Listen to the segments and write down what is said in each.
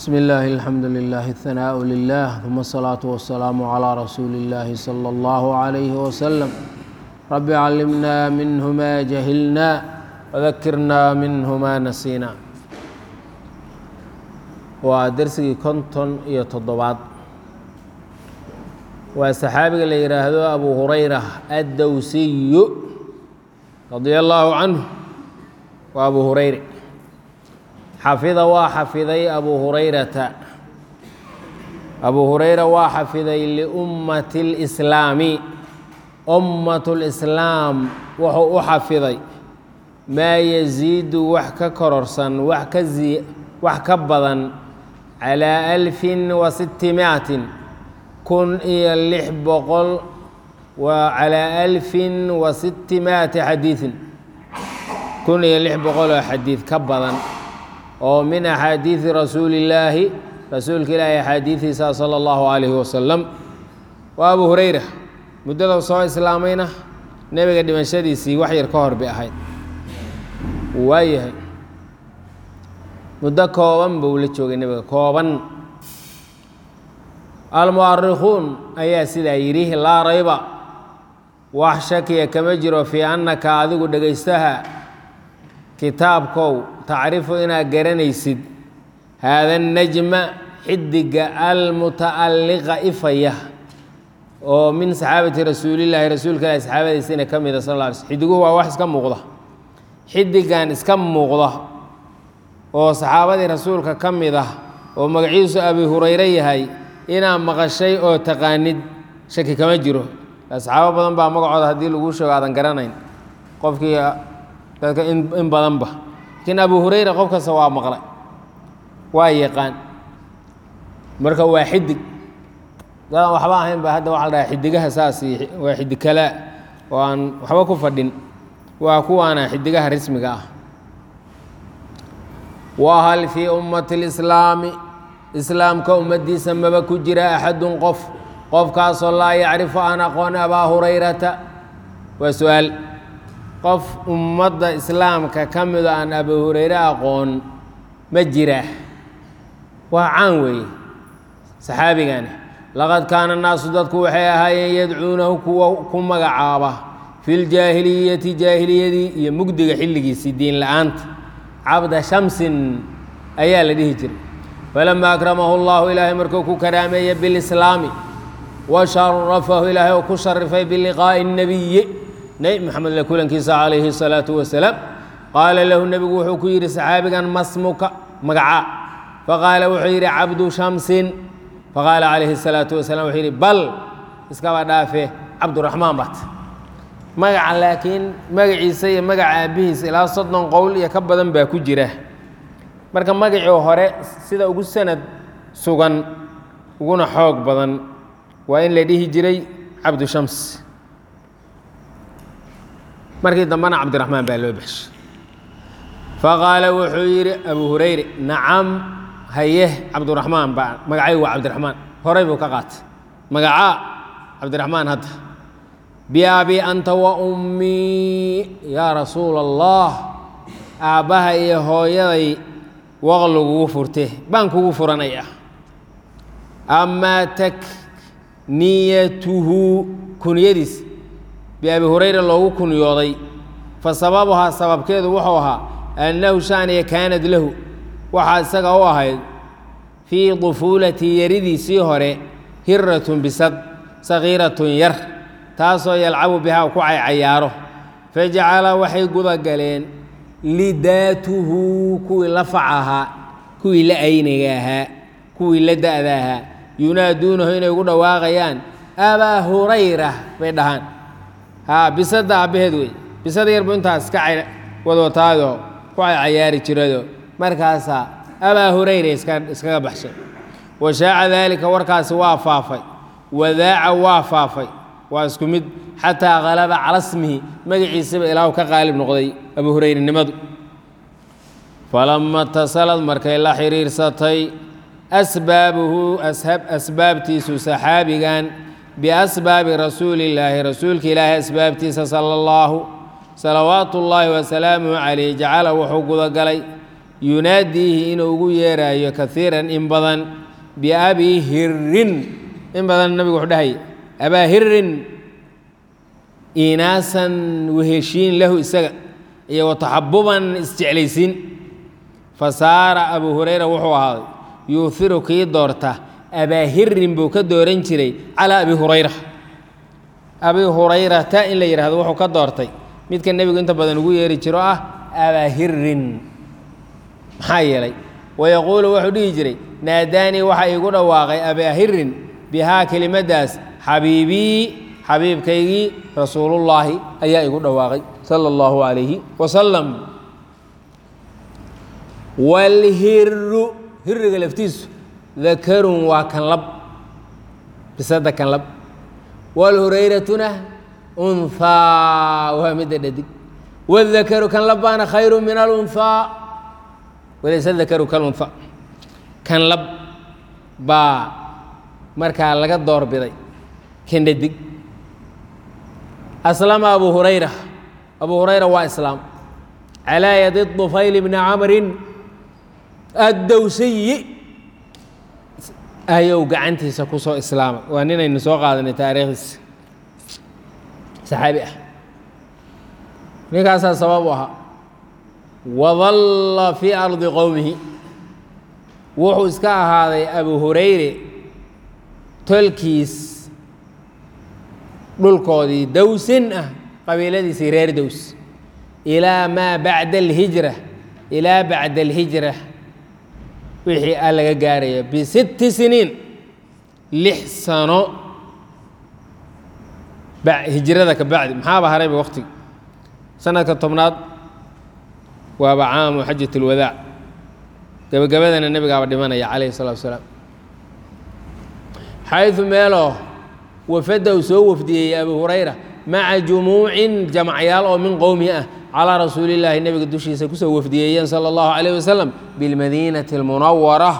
بسم الله الحمد لله الثناء لله ثم الصلاة والسلام على رسول الله صلى الله عليه وسلم رب علمنا منه ما جهلنا وذكرنا منه ما نسينا waa dersigii konton iyo toddobaad waa saxaabiga la yidhaahdo abu hurayra addowsiyu radia allaahu canhu waa abu hurayre xafida waa xafiday abu hurayrata abu hurayra waa xafiday liummati اlislaami ummat lislaam wuxuu u xafiday maa yasiidu wax ka kororsan wax ka wax ka badan calaa alfin wa sittimaatin kun iyo lix boqol waa calaa alfin wa sittimaati xadiidin kun iyo lix boqol oo xadiid ka badan oo min axaadiidi rasuuli illaahi rasuulka ilaahi axaadiidiisa sala allahu calayhi wasalam waa abu hurayra muddada soo islaamayna nebiga dhimashadiisii wax yar ka hor bay ahayd waayahay muddo kooban buu la joogay nebiga kooban almu'arikhuun ayaa sidaa yidhi laa rayba wax shakiya kama jiro fii annaka adigu dhegaystaha kitaabkow tacrifu inaad garanaysid haada najma xidiga almuta'alliqa ifaya oo min saxaabati rasuulillaahi rasuulka ilahi saxaabadiisina ka mida sal lla alay slm xidiguhu waa wax iska muuqda xidigan iska muuqda oo saxaabadii rasuulka ka mid ah oo magaciisu abi hurayre yahay inaad maqashay oo taqaanid shaki kama jiro saxaabo badan baa magacooda haddii laguu sheego aadan garanayn qofkii dadka in badanba laakiin abu hurayra qof kasta waa maqlay waa yaqaan marka waa xidig dadaan waxba ahayn ba hadda waxa la dhahaa xidigaha saas waa xidig kalaa oo aan waxba ku fadhin waa kuwaana xidigaha rismiga ah wahal fii ummati lislaami islaamka ummaddiisa maba ku jira axadun qof qofkaasoo laa yacrifu aan aqoon abaa hurayrata waa su-aal qof ummadda islaamka ka mido aan abu hurayre aqoon ma jira waa caan weeye saxaabigani laqad kaana naasu dadku waxay ahaayeen yadcuunahu kuwa ku magacaaba fi ljaahiliyati jaahiliyadii iyo mugdiga xilligiisii diin la-aanta cabda shamsin ayaa la dhihi jiray falama akramahu اllahu ilaahay markuu ku karaameeye bilislaami wa sharafahu ilaahay oo ku sharifay biliqaa'i الnabiyi nebi moxamed la kulankiisa calayhi الsalaatu wasalaam qaala lahu nebigu wuxuu ku yidhi saxaabigan masmuka magacaa faqaala wuxuu yidhi cabdu shamsin faqaala calayhi الsalaatu wasalam wuxuu yidhi bal iskaba dhaafe cabduraxmaan bat magaca laakiin magaciisa iyo magaca aabbihiisa ilaa soddon qowl iyo ka badan baa ku jira marka magacii hore sida ugu sanad sugan uguna xoog badan waa in la dhihi jiray cabdushams markii dambena cabdiraxmaan baa loo baxshay faqaala wuxuu yidhi abu hurayre nacam haye cabduraxmaan baa magacay waa cabdiraxmaan horey buu ka qaatay magacaa cabdiraxmaan hadda biabi anta wa ummii yaa rasuula allah aabbaha iyo hooyaday waqligugu furte baan kugu furanaya amaa takniyatuhu kunyadiis biabi hurayra loogu kunyooday fa sababuhaa sababkeedu wuxuu ahaa annahu shaaniya kaanad lahu waxaa isaga u ahayd fii dufuulati yaridiisii hore hiratun bisad sagiiratun yar taasoo yalcabu bihaa ku caycayaaro fajacala waxay guda galeen lidaatuhu kuwii la fac ahaa kuwii la ayniga ahaa kuwii la da'da ahaa yunaaduunahu inay ugu dhawaaqayaan abaa hurayra bay dhahaan haa bisadda aabbaheed wey bisada yarbu intaas iska wadwataadoo ku caycayaari jirado markaasaa abaa hurayra iskaga baxshay wa shaaca daalika warkaasi waa faafay wadaaca waa faafay waa isku mid xataa kalaba cala smihi magaciisaba ilaahu ka qaalib noqday abu hurayrenimadu falama itasalad markay la xiriirsatay asbaabuhu asbaabtiisu saxaabigan biasbaabi rasuulillaahi rasuulka ilaahi asbaabtiisa sala allahu salawaatu ullaahi wasalaamuhu calayh jacala wuxuu gudagalay yunaadiihi inuu ugu yeeraayo kaiiran in badan biabi hirin in badan nabigu wuxuu dhahaya abaa hirin inaasan weheshiin lahu isaga iyo wataxabuban isjeclaysiin fasaara abuu hurayra wuxuu ahaaday yuuhiru kii doorta abaa hirin buu ka dooran jiray calaa abi hurayra abi hurayrata in la yidhahdo wuxuu ka doortay midka nebigu inta badan ugu yeeri jiro ah abaa hirin maxaa yeelay wayaquulu wuxuu dhihi jiray naadaanii waxa iigu dhawaaqay abaa hirin bihaa kelimadaas xabiibii xabiibkaygii rasuulullaahi ayaa igu dhawaaqay sala allahu calayhi wasalam walhiru hiriga laftiisu dakarun waa kan lab bisada kan lab walhurayratuna unhaa waa midda dhadig wadakaru kan lab baana khayru min alunhaa walayse dakaru kalunha kan lab baa markaa laga doorbiday kan dhadig aslama abu hurayra abu hurayra waa islaam calaa yadi طufayl bni camrin addowsayi ayou gacantiisa ku soo islaamay waa ninaynu soo qaadanay taariikhdiisa saxaabi ah ninkaasaa sabab u ahaa wadalla fii ardi qowmihi wuxuu iska ahaaday abu hurayre tolkiis dhulkoodii dowsin ah qabiiladiisii reer dows ilaa maa bacda alhijra ilaa bacda alhijra wixii a laga gaaraya bisitti siniin lix sano hijrada ka bacdi maxaaba harayba waktigi sanadka tobnaad waaba caamu xajat اlwadaac gebagabadana nebigaaba dhimanaya calayhi الsalatu wasalaam xayثu meeloo wafadda uu soo wafdiyey abu hurayra maca jumuucin jamacyaal oo min qowmihi ah calىa rasuuli اllaahi nebiga dushiisa kusoo wafdiyeeyeen salى اllahu عalيه wasalam biاlmadiinaةi اlmunawara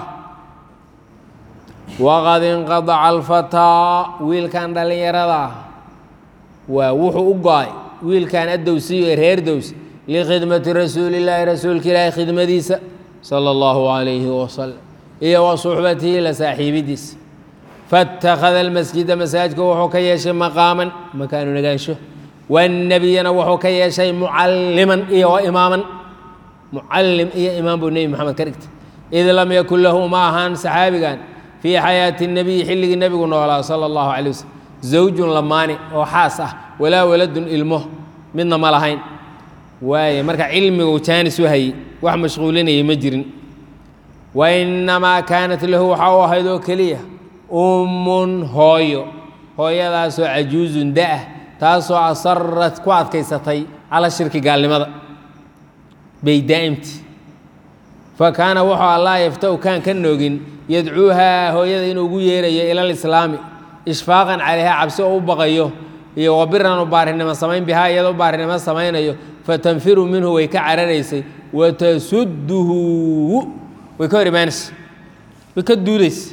waqad inqadaca alfataa wiilkan dhallinyarada ah waa wuxuu u go-ay wiilkan addowsiyo ee reer dows likhidmati rasuuli illaahi rasuulka ilaahi khidmadiisa sala allahu calayhi wasalam iyo wa suxbatihi la saaxiibidiisa faاtakhada almasjida masaajidka wuxuu ka yeeshay maqaaman makaanu nagaansho wannebiyana wuxuu ka yeeshay mucalliman iyo wa imaaman mucallim iyo imaam buu nebi moxamed ka dhigtay id lam yakun lahu ma ahaan saxaabigan fii xayaati الnebiyi xilligii nebigu noolaa sala allahu calay waslm zawjun lamaani oo xaas ah walaa waladun ilmo midna ma lahayn waaye marka cilmigu jaanis u hayey wax mashquulinayay ma jirin wa innamaa kaanat lahu waxaa u ahayd oo keliya ummun hooyo hooyadaasoo cajuuzun da-ah taasoo asarat ku adkaysatay cala shirki gaalnimada bay daa'imti fa kaana wuxuu allaa yaftau kaan ka noogin yadcuuhaa hooyada inuu ugu yeerayo ila alislaami ishfaaqan calayha cabsi oo u baqayo iyo wabiran u baarinimo samayn bihaa iyada u baarinimo samaynayo fatanfiru minhu way ka cararaysay watasudduhu way ka hor imaanaysa way ka duudaysa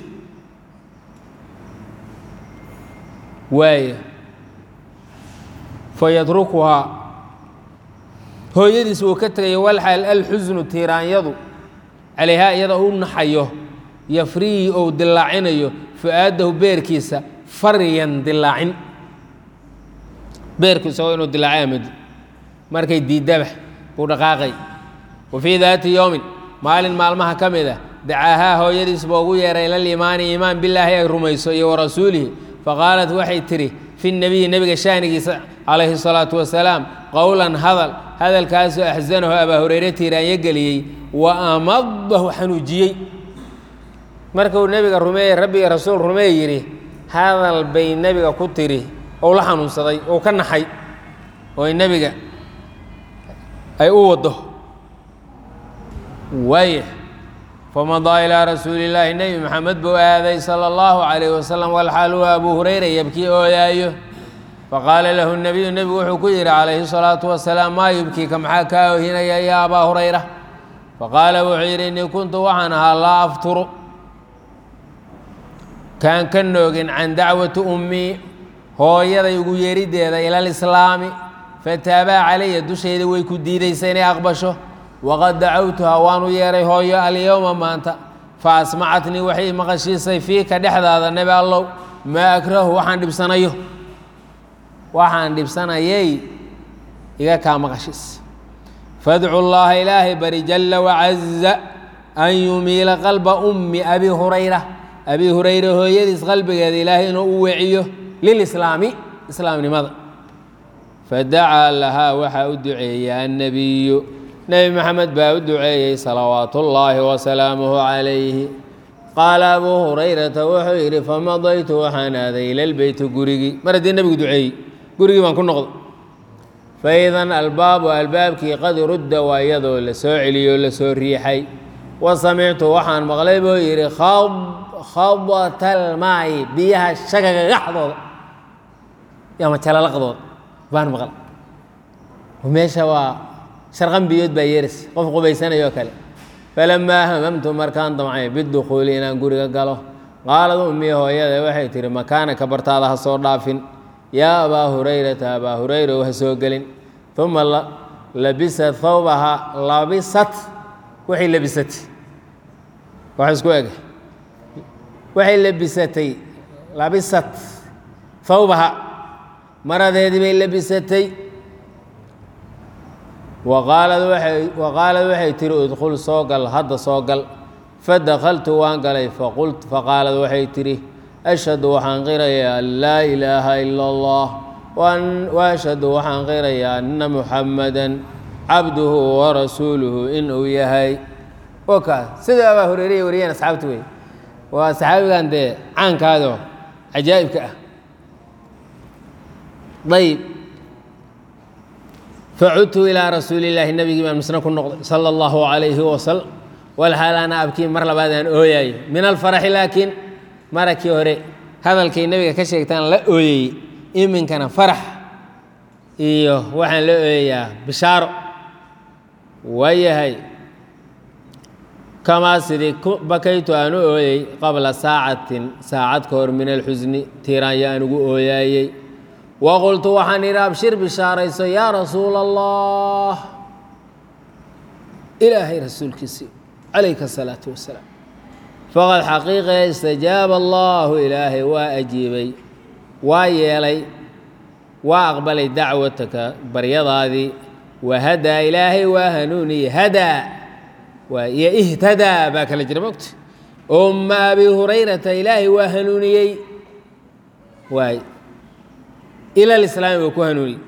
waaya fayadrukuhaa hooyadiis wuu ka tegayo walxaal alxusnu tiiraanyadu calayhaa iyada u naxayo yafrihi ou dilaacinayo fu-aadahu beerkiisa faryan dilaacin beerku isagoo inuu dilaacay amadi markay diidaba buu dhaqaaqay wa fii daati yowmin maalin maalmaha ka mid ah dacaahaa hooyadiis buu ugu yeeray ilaliimaani iimaan bilaahi ay rumayso iyo warasuulihi faqaalat waxay tidhi fi nebiyi nebiga shaanigiisa calayhi الsalaatu wasalaam qowlan hadal hadalkaasoo axsanahu abaa hureyre tiiraanyo geliyey wa amadahu xanuujiyey markuu nebiga rumeeye rabbiga rasuul rumee yidhi hadal bay nebiga ku tiri ou la xanuunsaday ou ka naxay oo nebiga ay u waddo waaya famadaa ilaa rasuuli illaahi nebi maxamed buu aaday sala allahu calayh wasalam walxaal huwa abuu hurayra yabkii ooyaayo faqaala lahu nebiyu nebigu wuxuu ku yidhi calayhi salaatu wasalaam maa yubkiika maxaa kaa oohinaya yaa abaa hurayra faqaala wuxuu yidhi innii kuntu waxaan ahaa laa afturu kaan ka noogin can dacwati ummii hooyaday ugu yeeriddeeda ila alislaami fataabaa calaya dushayda way ku diidaysa inay aqbasho waqad dacawtuhaa waan u yeeray hooyo alyowma maanta fa asmacatnii waxay maqashiisay fiika dhexdaada nebi allow maa akrahu waxaan dhibsanayo waxaan dhibsanayay iga kaa maqashiis fadcu llaaha ilaahay bari jalla wacaza an yumiila qalba ummi abi hurayra abi hurayra hooyadiis qalbigeeda ilaahay inuu u weciyo lilislaami islaamnimada fadacaa lahaa waxaa u duceeyey annabiyu nebi maxamed baa u duceeyey salawaatu ullaahi wasalaamuhu calayhi qaala abuu hurayrata wuxuu yidhi famadaytu waxaan aaday ilalbeyti gurigii mar haddii nebigu duceeyey gurigii baan ku noqday faidan albaabu albaabkii qad rudda waa iyadoo la soo celiyey oo la soo riixay wa samictu waxaan maqlay buu yidhi khadatalmaayi biyaha shagagagaxdooda ama jalalaqdooda baan maqlay meesha waa sharqan biyood baa yeeraysa qof qubaysanayoo kale falamaa hamamtu markaan damcay bidukhuuli inaan guriga galo qaalad ummii hooyada waxay tihi makaanaka bartaada ha soo dhaafin yaa abaa hurayrata abaa hurayra ha soo gelin uma labisat thawbaha labisat waxay labisatay wax isku eg waxay labisatay labisat thawbaha maradeedii bay labisatay waqaalad waay waqaalad waxay tihi udkhul soo gal hadda soo gal fadakaltu waan galay faqult faqaalad waxay tihi ashhadu waxaan qirayaa an laa ilaaha ila allah waashhadu waxaan qirayaa anna muxammadan cabduhu warasuuluhu inuu yahay wakaas sida abaa horeeriya wariyeen asxaabta wey waa saxaabigan dee caankaado cajaa'ibka ah ayb facudtu ilaa rasuuli illaahi nabigii baan misna ku noqday sala allahu calayhi wasalam walxaal ana abkii mar labaad aan ooyayo min alfaraxi laakiin marakii hore hadalkay nebiga ka sheegtaan la ooyeyey iminkana farax iyo waxaan la ooyayaa bishaaro waayahay kamaa sidii bakaytu aan u ooyey qabla saacatin saacad ka hor min alxusni tiiraanya aan ugu ooyaayey waqultu waxaan idhi abshir bishaarayso yaa rasuula allah ilaahay rasuulkiisii calayka asalaatu wasalaam faqad xaqiiqe istajaaba allaahu ilaahay waa ajiibay waa yeelay waa aqbalay dacwataka baryadaadii wahadaa ilaahay waa hanuuniyey hadaa waa iyo ihtadaa baa kala jira mogta umma abi hurayrata ilaahay waa hanuuniyey waay ila alislaami buu ku hanuuniyey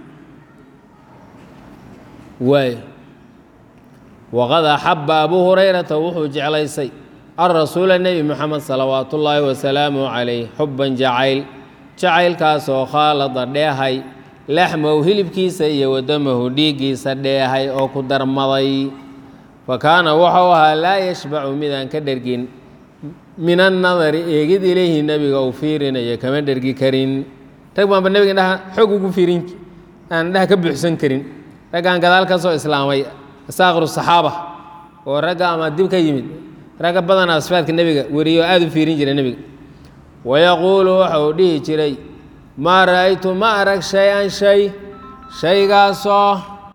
waay waqad axaba abuu hurayrata wuxuu jeclaysay alrasuula nebi moxamed salawaatu ullaahi wasalaamu calayh xubban jacayl jacaylkaasoo khaalada dheehay laxmow hilibkiisa iyo wadamahu dhiiggiisa dheehay oo ku darmaday fa kaana wuxuu ahaa laa yashbacu midaan ka dhergin min annadari eegid ilayhi nebiga uu fiirinayo kama dhergi karin rag baanba nebiga indhaha xoog ugu fiirin aan indhaha ka buuxsan karin raggaan gadaal ka soo islaamay asaakhiru saxaaba oo ragga ama dib ka yimid ragga badanaa sifaadka nebiga weriyo aada u fiirin jira nebiga wayaquulu waxa uu dhihi jiray maa ra'aytu ma arag shay-an shay shaygaasoo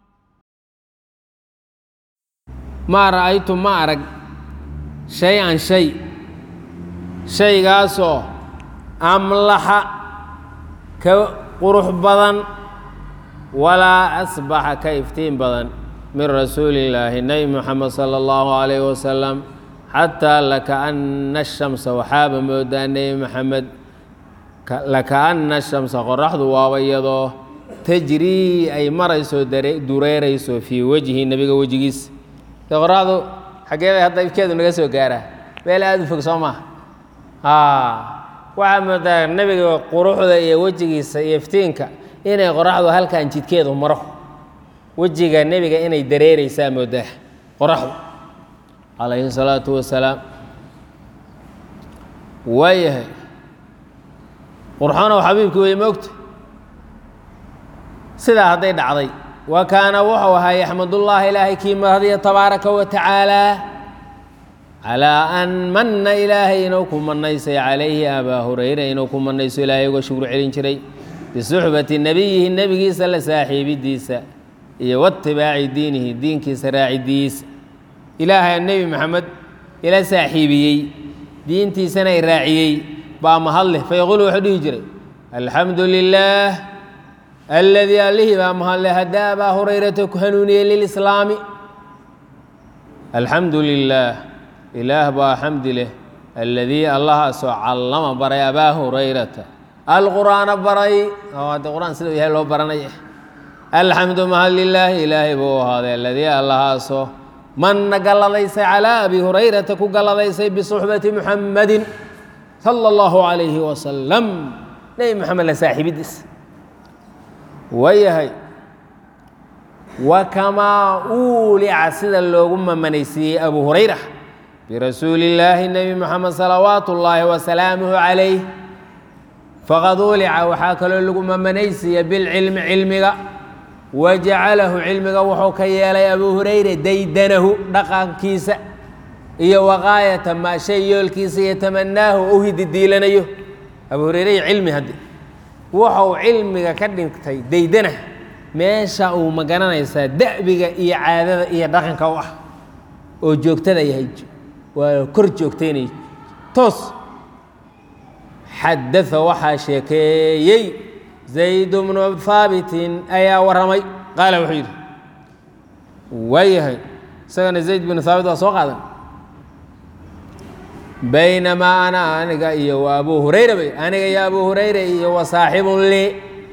maa ra'aytu ma arag shay-an shay shaygaasoo amlaxa ka qurux badan walaa asbaxa ka iftiin badan min rasuuli illaahi nebi moxamed sala allahu calayh wasalam xataa lakaana ashamsa waxaaba moodaa nebi maxamed lakaana ashamsa qoraxdu waaba iyadoo tajrii ay marayso dureerayso fii wejhi nebiga wejigiisa de qoraxdu xaggeeday hadda ifkeedu naga soo gaaraa meel aada u fog soo maha waxaa moodaa nebiga quruxda iyo wejigiisa iyo iftiinka inay qoraxdu halkan jidkeedu maro wejiga nebiga inay dareereysaa moodaa qoraxdu calayhi salaatu wasalaam waayahay qurxonow xabiibkii way moogta sidaa hadday dhacday wa kaana wuxuu ahaa yaxmadullaahi ilaahay kii mahadiya tabaaraka wa tacaalaa calaa an manna ilaahay inuu ku manaysay calayhi abaa hurayra inuu ku manayso ilaahay uga shukru celin jiray bisuxbati nebiyihi nebigiisa la saaxiibidiisa iyo watibaaci diinihi diinkiisa raacidiisa ilaahay nebi maxamed ila saaxiibiyey diintiisana i raaciyey baa mahad leh fayaquulu wuxuu dhihi jiray alxamdu lilaah aladii allihii baa mahad leh haddaa abaa hurayrata ku hanuuniyey lilislaami alxamdu lilaah ilaah baa xamdi leh aladii allahaasoo callama baray abaa hurayrata alqur'aana baray hadde qur-aan sida yahay loo baranaya alxamdu mahad lilaahi ilaahay buu ahaaday aladii allahaasoo manna galladaysay calaa abi hurayrata ku galladaysay bisuxbati muxammadin sala allahu calayhi wasalam nebi moxamed la saaxiibidiis waayahay wa kamaa uulica sida loogu mamanaysiiyey abu hurayra birasuuli illaahi nebi moxamed salawaatu ullaahi wasalaamuhu calayh faqad uulica waxaa kaloo lagu mamanaysiiya bilcilmi cilmiga wajacalahu cilmiga wuxuu ka yeelay abu hurayra daydanahu dhaqankiisa iyo waqaayata maa shay yoolkiisa iyo tamanaahu u hididiilanayo abu hurayre iyo cilmi hadde wuxuu cilmiga ka dhigtay daydana meesha uu ma garanaysaa da'biga iyo caadada iyo dhaqanka u ah oo joogtada yahay waa kor joogtaynay toos xadaa waxaa sheekeeyey zayd bnu haabitin ayaa warramay qaala wuxuu yidhi waayahay isagana zayd binu haabit waa soo qaadan baynamaa ana aniga iyo wa abu hurayra bay aniga iyo abu hurayra iyo wa saaxibun lii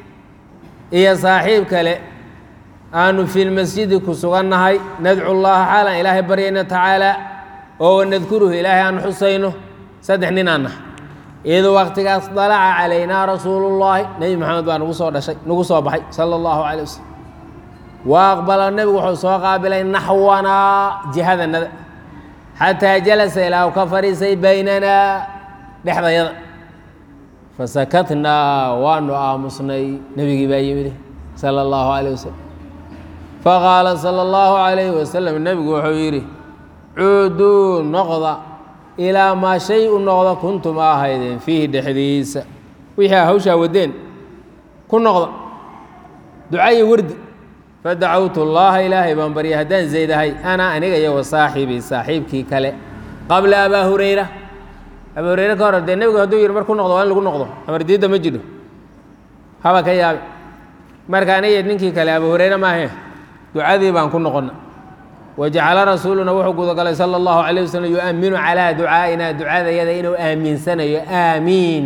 iyo saaxiib kale aanu fi lmasjidi ku sugannahay nadcu llaha xaalan ilaahay baryayna tacaala oo wanadkuruhu ilaahay aan xusayno saddex nin aan nahay id waktigaas dalaca calaynaa rasuulu llaahi nebi moxamed baa nagu soo dhashay nagu soo baxay sala allahu calay wasalam wa aqbala nebigu wuxuu soo qaabilay naxwanaa jihadanada xataa jalasa ilaa u ka fadhiisay baynanaa dhexdayada fasakatnaa waanu aamusnay nebigii baa yimid sala allahu calayh wasalam faqaala sala allahu calayhi wasalam nebigu wuxuu yidhi cuuduu noqda ilaa maa shay u noqda kuntum a ahaydeen fiihi dhexdiisa wixii a hawshaa waddeen ku noqda ducaiyo wardi fadacawtu llaaha ilaahay baan baryay haddaan zaydahay ana aniga iyo wa saaxibii saaxiibkii kale qabla abaa hurayra abaa hurayre ka hor dee nebigu hadduu yidhi mar ku noqdo waa in lagu noqdo amar diidda ma jidho haba ka yaabe marka aniga ninkii kale abaa hurayre maahe ducadii baan ku noqonna wajacala rasuuluna wuxuu gudagalay sala allahu calayh wasalam yu'aminu calaa ducaa'ina ducadayada inuu aaminsanayo aamiin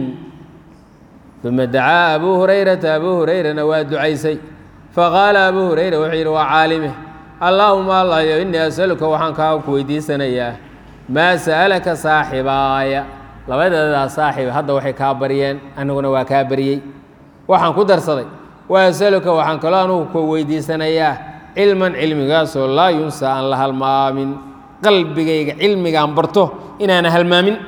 uma dacaa abuu hurayrata abuu hurayrana waa ducaysay faqaala abuu hurayra wuxuu yidhi waa caalime allaahuma allayo innii asaluka waxaan kaa ku weydiisanayaa maa sa'alaka saaxibaaya labadeedaa saaxiib hadda waxay kaa baryeen aniguna waa kaa baryey waxaan ku darsaday wa asaluka waxaan kaloo anugu ku weydiisanayaa cilman cilmigaasoo laa yunsa aan la halmaamin qalbigayga cilmigaan barto inaana halmaamin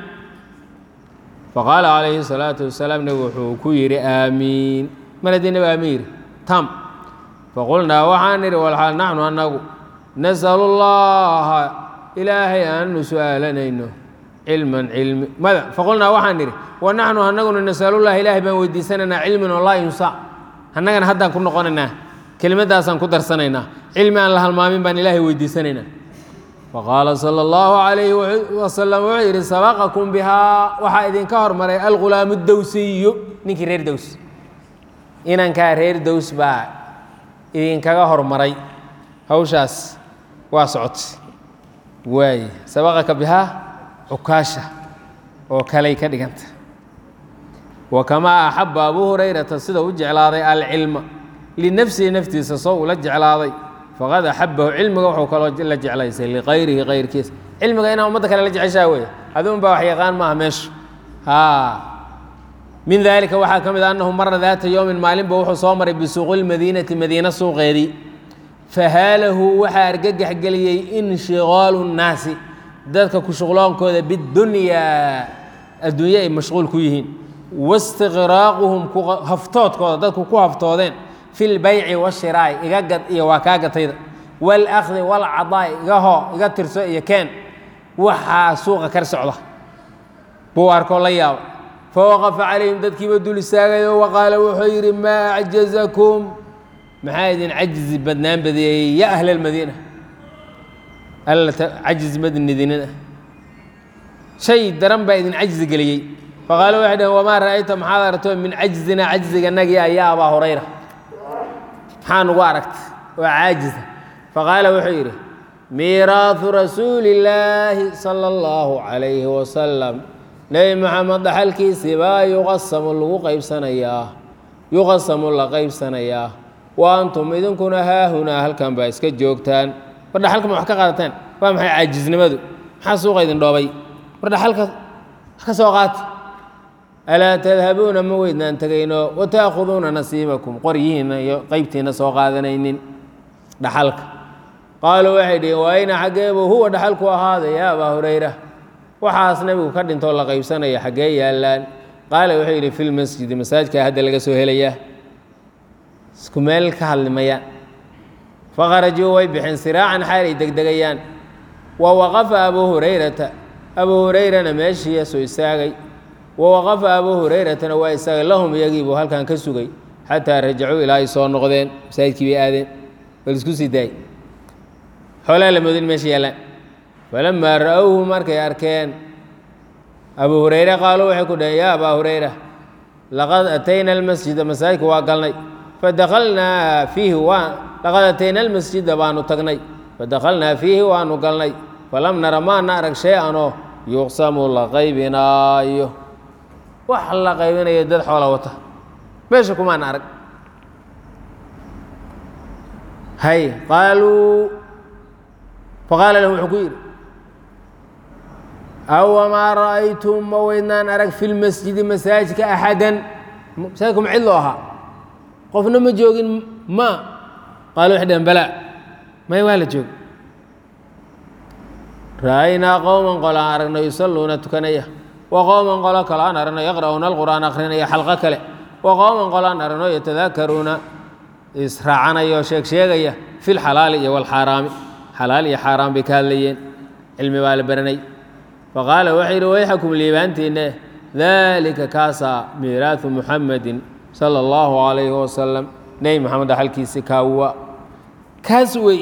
faqaala calayhi salaatu wasalaam nebigu wuxuu ku yidhi aamiin mar haddii nebi aamiin yidhi tam faqulnaa waxaan nidhi walxaal naxnu annagu nasalu llaha ilaahay aanu su'aalanayno cilman cilmi mada faqulnaa waxaan nidhi wa naxnu annaguna nasalullaha ilaahay baan weydiisanaynaa cilmin oo laa yunsa annagana haddaan ku noqonaynaa kelimadaasaan ku darsanaynaa cilmi aan la halmaamin baan ilaahay weydiisanaynaa faqaala sala allahu calayhi wasalam wuxuu yidhi sabaqakum bihaa waxaa idinka hormaray algulaamu dowsiyu ninkii reer dows inankaa reer dows baa idinkaga hormaray hawshaas waa socotay waaye sabaqaka bihaa cukaasha oo kaley ka dhiganta wa kamaa axaba abuu hurayrata sida u jeclaaday alcilma linafsihi naftiisa soo ula jeclaaday faqad axabahu cilmiga wuxuu kaloo la jeclaysay likayrihi kayrkiisa cilmiga inaa ummadda kale la jeceshaa wey aduun baa wax yaqaan maaha meeshu haa min daalika waxaa ka mid a annahu mara daata yowmin maalinba wuxuu soo maray bisuuqi lmadiinati madiina suuqeedii fahaalahu waxaa argagax geliyey inshigaalu nnaasi dadka ku shuqloonkooda bidunyaa adduunye ay mashquul ku yihiin wastiqraaquhum haftoodkooda dadku ku haftoodeen fi lbayci washiraa'i iga gad iyo waa kaa gatayda waalakdi waalcadaa'i iga hoo iga tirso iyo keen waxaa suuqa kar socda buu arkoo la yaaba fawaqafa calayhim dadkiiba dul istaagayo wa qaala wuxuu yidhi maa acjazakum maxaa idin cajizi badnaan badeeyey ya ahla almadiina alla cajizi madnidinina shay daran baa idin cajizi geliyey faqaalu waxay dhaheen wamaa ra'ayta maxaad aragto min cajzina cajziganagii ayaa abaa hurayra maxaa nugu aragta waa caajisa faqaala wuxuu yidhi miiraahu rasuuli illaahi sala allahu calayhi wasalam nebi maxamed dhaxalkiisii baa yuqasamu lagu qaybsanayaa yuqasamu la qaybsanayaa wa antum idinkuna haahunaa halkan baa iska joogtaan war dhaxalka ma wax ka qaadataan waa maxay caajisnimadu maxaa suuqa idin dhoobay war dhaxalka wax ka soo qaata alaa tadhabuuna ma weydnaan tegayno wata'khuduuna nasiibakum qoryihiinna iyo qeybtiinna soo qaadanaynin dhaxalka qaaluu waxay dhiheen waa ayna xaggeebuu huwa dhaxalku ahaaday yaa abaa hurayra waxaas nebigu ka dhintoo la qaybsanaya xaggee yaallaan qaala wuxuu yidhi fi lmasjidi masaajkaa hadda laga soo helayaa isku meel ka hadlimayaan fakharajuu way bixeen siraacan xaal ay degdegayaan wa waqafa abuu hurayrata abuu hurayrana meeshii soo istaagay wa waqafa abuu hurayratana waa istaagay lahum iyagii buu halkan ka sugay xataa rajacuu ilaa ay soo noqdeen masaajidkii bay aadeen bal isku sii daayay xoolaa la moodin meesha yaallaan falamaa ra'owhu markay arkeen abuu hurayre qaaluu waxay ku dhaheen yaa abaa hurayra laqad atayna almasjida masaajidka waa galnay fadakalnaa fiihi waa laqad atayna almasjida baanu tagnay fadakhalnaa fiihi waanu galnay falam nara maana arag shay-anoo yuqsamu la qaybinaayo wax la qaybinayo dad xoola wata meesha kumaana arag hay qaaluu faqaala lahu wuxuu ku yidhi awamaa ra'aytum ma weydnaan arag fi lmasjidi masaajidka axadan masaajidku ma cid loo ahaa qofna ma joogin ma qaalu waxay dhaheen balaa may waa la joog ra'aynaa qowman qolo aan aragno yusalluuna tukanaya wa qowman qolo kale aan aragno yaqra'uuna alqur'aan akhrinaya xalqo kale wa qowman qolo aan aragno yatadaakaruuna israacanaya oo sheeg sheegaya fi lxalaali iyo walxaaraami xalaal iyo xaaraan bay ka hadlayeen cilmi baa la baranay faqaala waxay yidhi wayxakum liibaantiinne daalika kaasaa miiraahu muxamedin sala allahu calayhi wasalam nebi maxamed axalkiisi kaawa kaas wey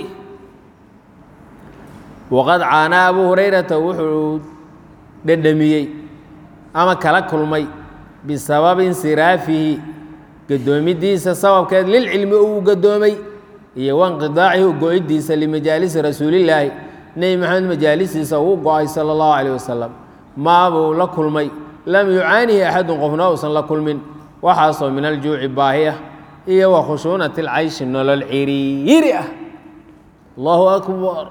waqad caanaa abuu hurayrata wuxuu dhedhamiyey ama kala kulmay bisababi insiraafihi gadoomidiisa sababkeed lilcilmi uu gadoomay iyo wanqidaacihi go-idiisa limajaalisi rasuulillaahi nebi maxamed majaalisiisa uu go-ay sala allahu calayh wasalam maabuu la kulmay lam yucaanihi axadun qofna uusan la kulmin waxaasoo min aljuuci baahi ah iyo wa khushuunati alcayshi nolol ciriiri ah allahu akbar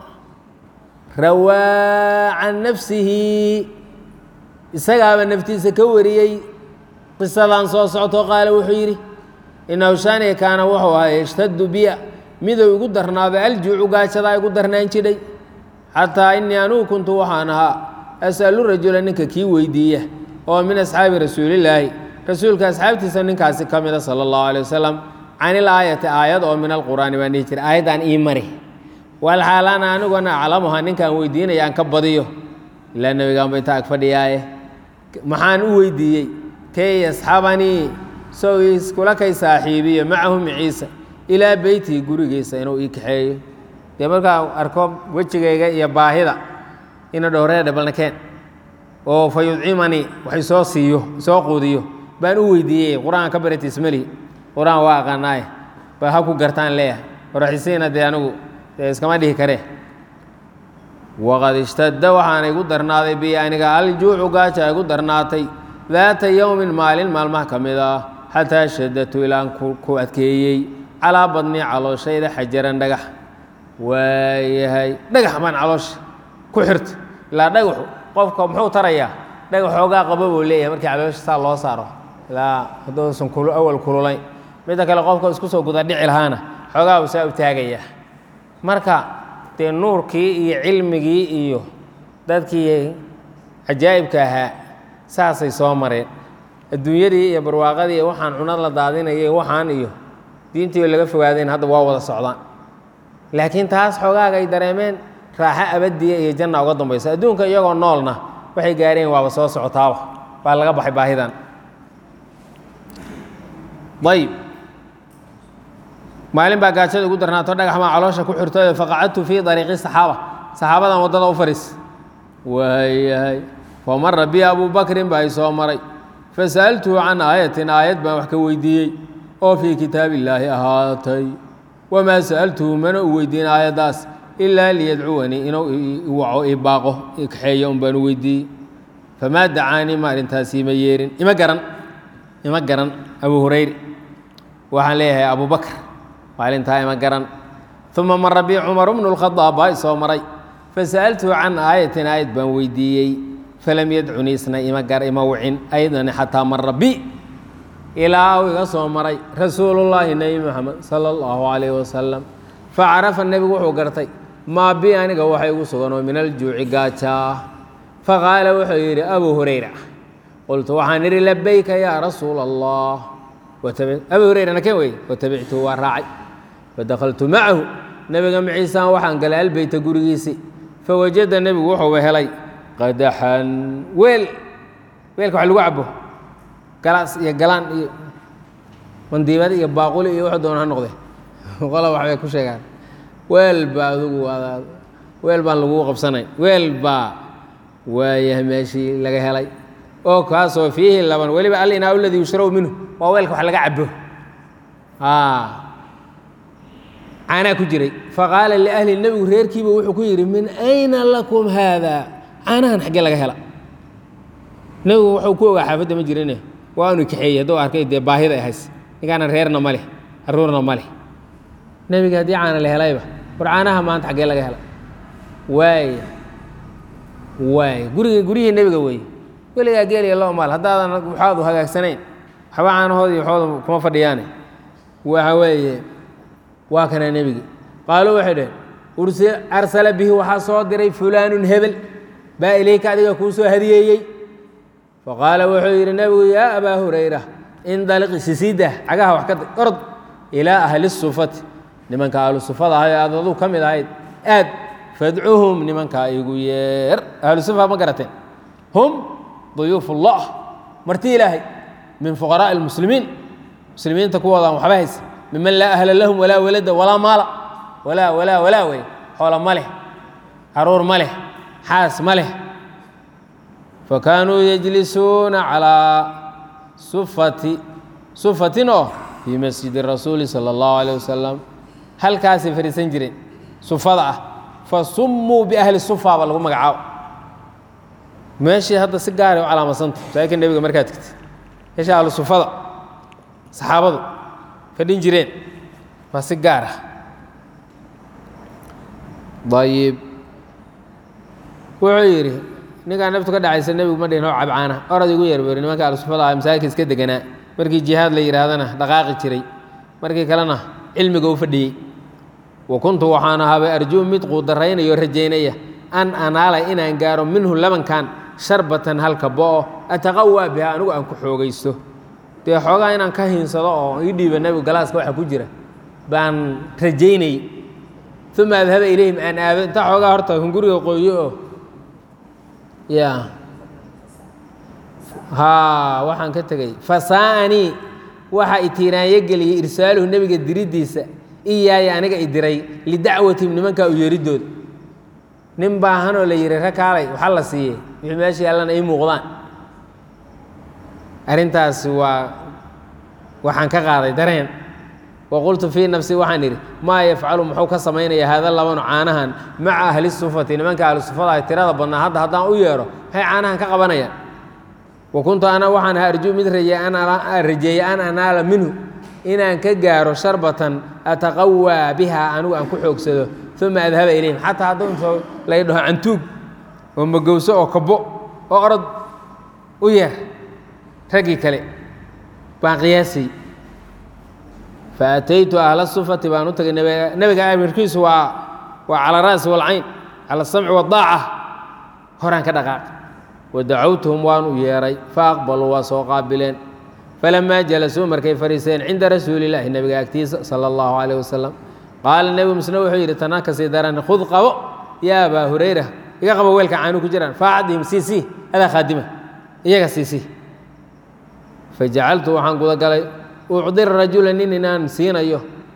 rawaa can nafsihi isagaaba naftiisa ka wariyey qisadan soo socto qaala wuxuu yidhi inahu shaaniga kaana wuxuu ahaa yashtadu biya midou igu darnaado aljuucu gaajadaa igu darnaan jidhay xataa inii anugu kuntu waxaan ahaa as'alu rajula ninka kii weydiiya oo min asxaabi rasuulillaahi rasuulka asxaabtiisa ninkaasi ka mida sala allahu alay wasalam can il aayati aayad oo min alqur'aani baan dhihi jira aayaddaan ii mari walxaalaana aniguna aclamuha ninkaan weydiinaya aan ka badiyo ilaa nebigaanba inta ag fadhiyaaye maxaan u weydiiyey kay yasxabanii sow iskula kay saaxiibiyo macahu maciisa ilaa beytihi gurigiisa inuu ii kaxeeyo dee markaa arko wejigayga iyo baahida ina dhowreedha balnakeen oo fa yudcimanii wax isoo siiyo isoo quudiyo baan u weydiiyey qur-aan ka barata ismalihi qur-aan waa aqaanaaye ba ha ku gartaan leeyahay waraxisiina dee anigu dee iskama dhihi karee waqad ishtadda waxaana igu darnaaday bi aniga aljuucu gaaja igu darnaatay daata yowmin maalin maalmaha ka mid ah xataa shadatu ilaan ku adkeeyey calaa badnii calooshayda xajaran dhagax waayahay dhagax baan caloosha ku xirta ilaa dhagaxu qofka muxuu tarayaa dhagax xoogaa qaba buu leeyahay markii caloosha saa loo saaro ilaa hadduusan awal kululayn midda kale qofka isku soo guda dhici lahaana xoogaa buu saa u taagayaa marka dee nuurkii iyo cilmigii iyo dadkii cajaa'ibka ahaa saasay soo mareen adduunyadii iyo barwaaqadii iyo waxaan cunad la daadinayay waxaan iyo diintii laga fogaadeen hadda waa wada socdaan laakiin taas xoogaaga ay dareemeen raaxo abadiya iyo janna uga dambaysa adduunka iyagoo noolna waxay gaareen waaba soo socotaaba baa laga baxay baahidan ayb maalin baa gaajada ugu darnaato dhagax maa caloosha ku xirto faqacadtu fii dariiqi saxaaba saxaabadan waddada u fadhiis waayahay famara bi abuu bakrin baa i soo maray fasa'altuhu can aayatin aayad baan wax ka weydiiyey oo fii kitaabi illaahi ahaatay wamaa sa'altuhu mana u weydiin aayaddaas ilaa liyadcuwanii inuu iwaco i baaqo i kaxeeyo un baan u weydiiyey famaa dacaanii ma arrintaasi ima yeerin ima garan ima garan abu hurayre waxaan leeyahay abu bakr maalintaa ima garan uma mara bi cumar bnu lkhadaab baa i soo maray fasa'altuhu can aayatin aayad baan weydiiyey falam yadcunii isna ima gar ima wicin aydan xataa mara bi ilaa uu iga soo maray rasuulullaahi nebi moxamed sala allahu calayh wasalam facarafa nebigu wuxuu gartay maa bi aniga waxa igu suganoo min aljuuci gaajaa faqaala wuxuu yidhi abuu hurayra qultu waxaan idhi labayka yaa rasuula allah abuu hurayra nakeen wey watabictuhu waa raacay fadakaltu macahu nebiga maciisaan waxaan galay albeyta gurigiisii fawajada nebigu wuxuuba helay qadaxan weel weelka wax lagu cabo galaas iyo galaan iyo mandiibad iyo baaquli iyo wuxuu doona ha noqde qola waxbay ku sheegaan weel baa adugu weel baan lagugu qabsanayn weel baa waayahay meeshii laga helay oo kaasoo fiihi laban weliba alinaa aladii yushrabu minhu waa weelka wax laga cabo caanaa ku jiray faqaala liahli nebigu reerkiiba wuxuu ku yidhi min ayna lakum haada caanahan xaggee laga hela nebigu wuxuu ku ogaa xaafadda ma jirine waanu kaxeeyey hadduu arkay dee baahida ay hays ninkaana reerna ma leh carruurna ma leh nebiga haddii caana la helayba war caanaha maanta xaggee laga hela waay waay guriga guryihii nebiga weeye weligaa geeliya loo maal haddaadan waxaadu hagaagsanayn waxba caanahoodi waxooda kuma fadhiyaane waxa weeye waa kana nebigi qaaluu waxay dhaheen ursi arsala bihi waxaa soo diray fulaanun hebel baa ilayka adiga kuu soo hadiyeeyey faqaala wuxuu yidhi nebigu yaa abaa hurayra indaliq sisiidah cagaha wax ka day orod ilaa ahli sufati nimanka ahlu sufada ahay aad aduu ka mid ahayd aad fadcuhum nimankaa igu yeer ahlu sufa ma garateen hum duyuuf ullah marti ilaahay min fuqaraa'i almuslimiin muslimiinta kuwoodaan waxba haysa miman laa ahla lahum walaa walada walaa maala walaa walaa walaa wey xoola ma leh caruur ma leh xaas ma leh fakaanuu yajlisuuna calaa sufati sufatin oo fii masjidi rasuuli sala allahu alayh wasalam halkaasay fadhiisan jireen sufada ah fa summuu biahli sufa ba lagu magacaabo meeshii hadda si gaaray u calaamasanta masaajidka nebiga markaad tegtid meesha ahlu sufada saxaabadu fadhin jireen waa si gaar ah ayib wuxuu yidhi ninkaa naftu ka dhacaysa nebigu ma dhihin oo cabcaana orad igu yeer beri nimanka ahlusufada ah masaajidka iska deganaa markii jihaad la yidhaahdana dhaqaaqi jiray markii kalena cilmiga u fadhiyey wa kuntu waxaan ahaabay arjuu mid quudaraynayo rajaynaya an anaala inaan gaaro minhu labankan sharbatan halka bo'o ataqawaa biha anigu aan ku xoogaysto dee xoogaa inaan ka hiinsado oo ii dhiiba nebigu galaaska waxa ku jira baan rajaynayey uma adhaba ilayhim aan aado intaa xoogaa horta hunguriga qoyo oo ya haa waxaan ka tegey fasaa'anii waxa itiiraanyo geliyey irsaaluhu nebiga diriddiisa iyaaya aniga i diray lidacwatihim nimankaa u yeeridooda nin baahanoo la yihi rakaalay waxa la siiyey wixii meesha yaallana ii muuqdaan arrintaasi waa waxaan ka qaaday dareen wa qultu fii nafsi waxaan idhi maa yafcalu muxuu ka samaynaya haada labanu caanahan maca ahli sufati nimanka ahli sufada ay tirada badnaa hadda haddaan u yeedho maxay caanahan ka qabanayaan wa kuntu ana waxaan ahaa arjuu mid rajeeye an anaala minhu inaan ka gaaro sharbatan ataqawaa biha anigu aan ku xoogsado uma adhaba ilayhim xataa hadduu intoo lay dhaho cantuug oo magowso oo kabo oo orod u yeer raggii kale baan qiyaasay faataytu ahla sufati baan u tagay nebiga amirkiisu waa waa cala ra'si walcayn cala asamci wadaaca horaan ka dhaqaaq wadacawtuhum waan u yeeray faaqbaluu waa soo qaabileen falamaa jalasuu markay fadhiiseen cinda rasuuli illaahi nebiga agtiisa sala allahu calayh wasalam qaala nebigu misna wuxuu yidhi tanaa kasii daran khud qabo yaa abaa hurayra iga qabo weelka caanu ku jiraan faacdihim sii sii adaa khaadima iyaga sii sii fajacaltu waxaan gudagalay ucdir rajula nin inaan siinayo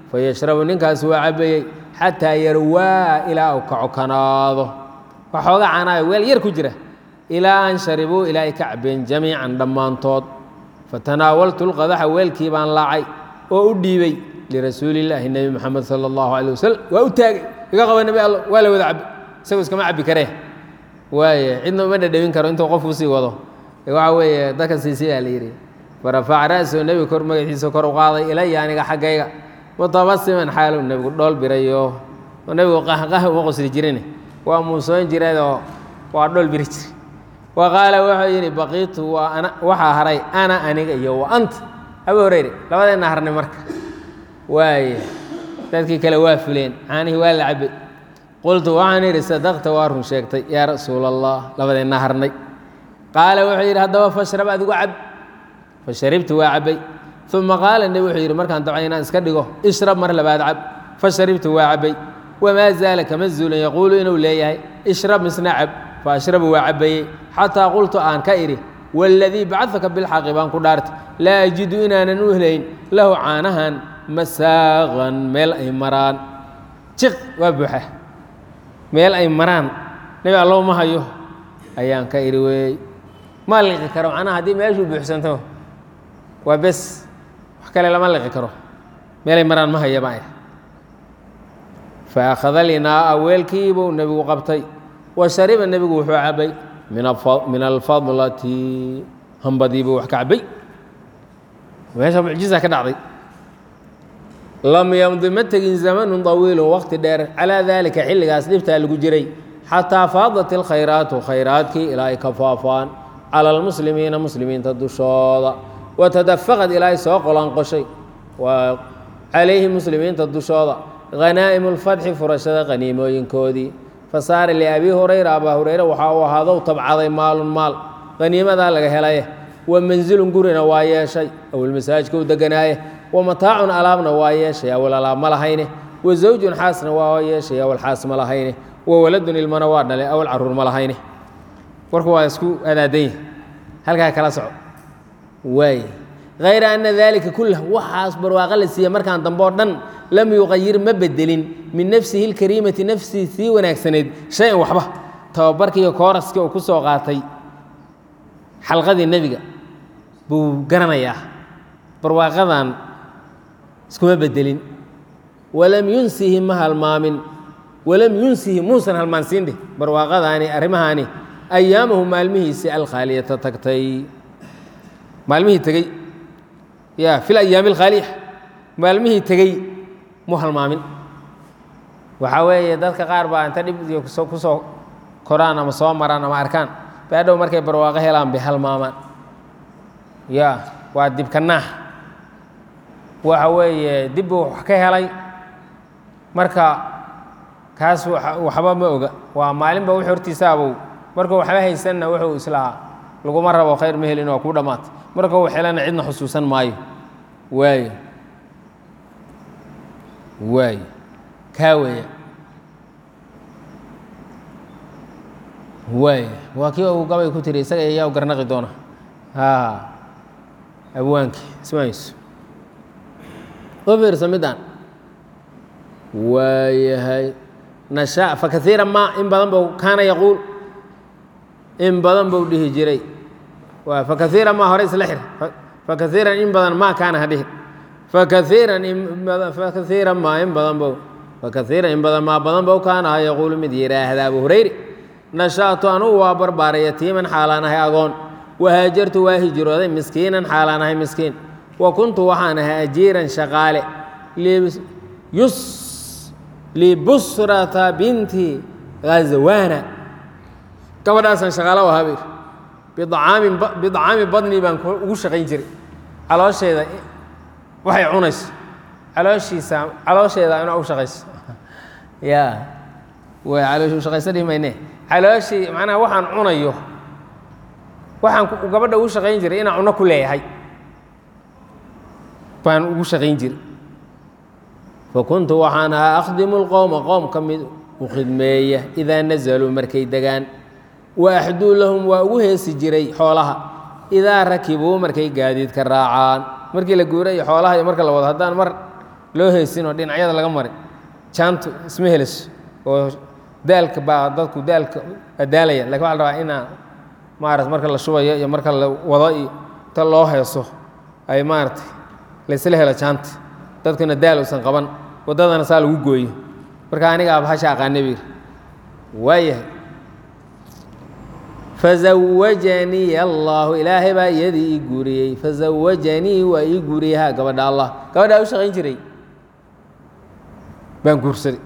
fayashrabu ninkaasi waa cabayey xataa yarwaa ilaa uu kacokanaado waxooga canaayo weel yar ku jira ilaa an sharibuu ilaa ay ka cabeen jamiican dhammaantood fatanaawaltu lqadaxa weelkii baan laacay oo u dhiibey lirasuuli illaahi nebi moxamed sala allahu calay wasalam waa u taagay iga qaba nebi alla waa la wada cabi isagoo iskama cabbi karee waaye cidna uma dhadhawin karo intuu qofku sii wado waxa weeye dadka siisi baa la yidhi farafac ra'soo nebiga kor magaciisa kor u qaaday ilaya aniga xaggayga mutabasiman xaaluu nebigu dhool birayo oo nebigu qahqah uma qosli jirin waa muusoon jireedoo waa dhool biri jire wa qaala wuxuu yidhi baqiitu waa ana waxaa haray ana aniga iyo wa anta abu horeyre labadeenna harnay marka waaye dadkii kale waa fuleen caanihii waa la cabay qultu waxaan idhi sadaqta waa run sheegtay yaa rasuula allah labadeenna harnay qaala wuxuu yidhi haddaba fashrab adigu cab fasharibtu waa cabbay uma qaala nebi wuxuu yidhi markaan dabcay inaan iska dhigo ishrab mar labaad cab fasharibtu waa cabbay wamaa zaala kama zuulan yaquulu inuu leeyahay ishrab misna cab fa ashrabu waa cabbayey xataa qultu aan ka idhi waaladii bacadaka bilxaqi baan ku dhaartay laa ajidu inaanan u helayn lahu caanahan masaaqan meel ay maraan jiq waa buuxa meel ay maraan nebi allow ma hayo ayaan ka idhi weey ma liqi karo macnaha haddii meeshuu buuxsanto waa bes wax kale lama liqi karo meelay maraan ma haya baan idhi fa akhada linaa'a weelkiibuu nebigu qabtay wa shariba nebigu wuxuu cabbay min alfadlati hambadiibuu wax ka cabbay meesha mucjiza ka dhacday lam yamdi ma tegin zamanun طawiilu waqti dheer calaa daalika xilligaas dhibtaa lagu jiray xataa faadat ilkhayraatu khayraadkii ilaa ay ka faafaan cala almuslimiina muslimiinta dushooda watadafaqad ilaa ay soo qolanqoshay waa calayhi muslimiinta dushooda hanaa'imu lfatxi furashada qaniimooyinkoodii fasaara liabii hurayra abaa hurayre waxaa uu ahaadow tabcaday maalun maal qaniimadaa laga helaye wa mansilun gurina waa yeeshay awel masaajidka u deganaaye wa mataacun alaabna waa yeeshay awal alaab ma lahayne wa zawjun xaasna waa yeeshay awal xaas ma lahayne wa waladun ilmana waa dhalay awal caruur ma lahayne warku waa isku adaadan yahi halkaa kala soco waay hayra ana daalika kullah waxaas barwaaqo la siiye markaan dambe oo dhan lam yuqayir ma bedelin min nafsihi lkariimati nafsii sii wanaagsanayd shay-an waxba tababarkiiyo kooraskii uu ku soo qaatay xalqadii nebiga buu garanayaa barwaaqadan iskuma bedelin walam yunsihi ma halmaamin walam yunsihi muusan halmaansiin dheh barwaaqadaani arrimahaani ayaamahu maalmihiisii alkhaaliyata tagtay maalmihii tegey ya fi layaami alkhaaliya maalmihii tegey mu halmaamin waxaa weeye dadka qaar baa inta dhib iyo ku soo koraan ama soo maraan ama arkaan baadhow markay barwaaqo helaan bay halmaamaan ya waa dibka naax waxa weeye dib buu wax ka helay marka kaas waxba ma oga waa maalinba wix hortiisaabow markuu waxba haysanna wuxuu islahaa laguma rabo khayr ma helin waa kuu dhammaatay marka uu xelana cidna xusuusan maayo waayo waayo kaa weeya waayo waa kii uu gabay ku tiri isaga ayaa u garnaqi doona ha abwaankii ismayso u fiirsa midaan waayahay nashaa fakaiira ma in badan buu kaana yaquul in badan buu dhihi jiray waa fakaiira ma hore isla xir fakaiiran in badan ma kaana ha dhihin fakaiiran fakaiiran ma in badan bou fakaiiran in badan maa badan bou kaana ha yaquulu mid yidhaahda abu hurayre nashaatu anugu waa barbaaray yatiiman xaalaan ahay agoon wahaajartu waa hijrooday miskiinan xaalaan ahay miskiin wa kuntu waxaan ahay ajiiran shaqaale yus libusrata binti ghazawaana gabadhaasaan shaqaalo u ahaa bidcaamin bidcaami badni baan ugu shaqayn jiray caloosheeda waxay cunayso calooshiisa caloosheeda ina u shaqayso ya way calooshi u shaqaysa dhihi mayne calooshii macnaha waxaan cunayo waxaan gabadha ugu shaqayn jiray inaan cuno ku leeyahay baan ugu shaqayn jiray fakuntu waxaan ahaa akhdimu lqowma qowm ka mid u khidmeeya idaa nazaluu markay degaan wa axduu lahum waa ugu heesi jiray xoolaha idaa rakibuu markay gaadiidka raacaan markii la guura iyo xoolaha iyo marka la wado haddaan mar loo heysin oo dhinacyada laga marin jaantu isma heliso oo daalka baa dadku daalka adaalaya lakin waxa la rabaa inaa maarata marka la shubayo iyo marka la wado iyo inta loo heeso ay maaratay laysla helo jaanta dadkuna daal uusan qaban waddadana saa lagu gooyo marka anigaa bahasha aqaana biir waayahay fazawajanii allaahu ilaahay baa iyadii ii guuriyey fazawajanii waa ii guuriyey ha gabadha allah gabadhaa u shaqayn jiray baan guursaday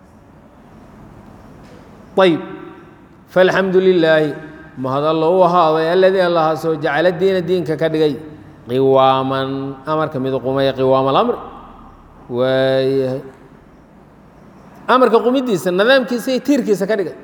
ayb falxamdu lilaahi mahad allo u ahaaday aladii allahaasoo jacala diina diinka ka dhigay qiwaaman amarka mid qumaya qiwaama alamri waayahay amarka qumidiisa nidaamkiisa iyo tiirkiisa ka dhigay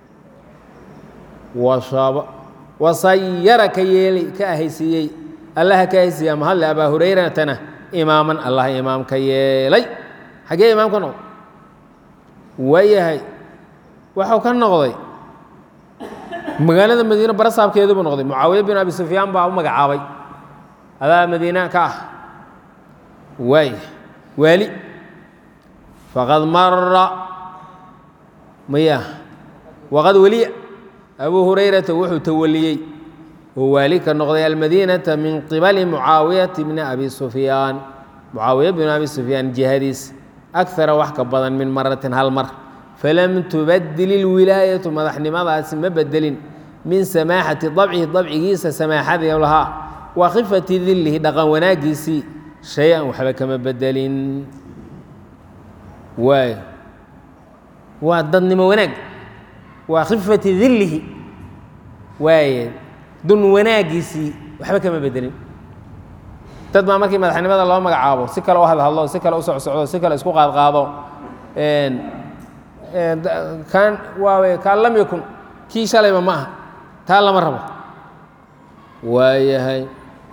washaba wasayara ka yeelay ka ahaysiiyey allaha ka ahaysiiya mahadle abaa hurayratana imaaman allah imaam ka yeelay xaggee imaam ka noqday waayahay waxau ka noqday magaalada madiine barasaabkeedu buu noqday mucaawiya bin abi sufyaan baa u magacaabay adaa madiina ka ah waay waali faqad mara maya waqad weliya abuu hurayrata wuxuu tawaliyey oo waali ka noqday almadiinata min qibali mucaawiyati bni abi sufyaan mucaawiya bin abi sufyaan jihadiis akara wax ka badan min maratin hal mar falam tubadil ilwilaayatu madaxnimadaasi ma bedelin min samaaxati dabcihi dabcigiisa samaaxadii lahaa wa khifati dilihi dhaqan wanaaggiisii shay-an waxba kama bedelin waay waa dadnimo wanaag waa khifati dilihi waaye dun wanaaggiisii waxba kama bedelin dad baa markii madaxnimada loo magacaabo si kale u hadhadlo si kale u socsocdo si kale isku qaadqaado kan waawe kaan lam yakun kii shalayba ma aha taa lama rabo waayahay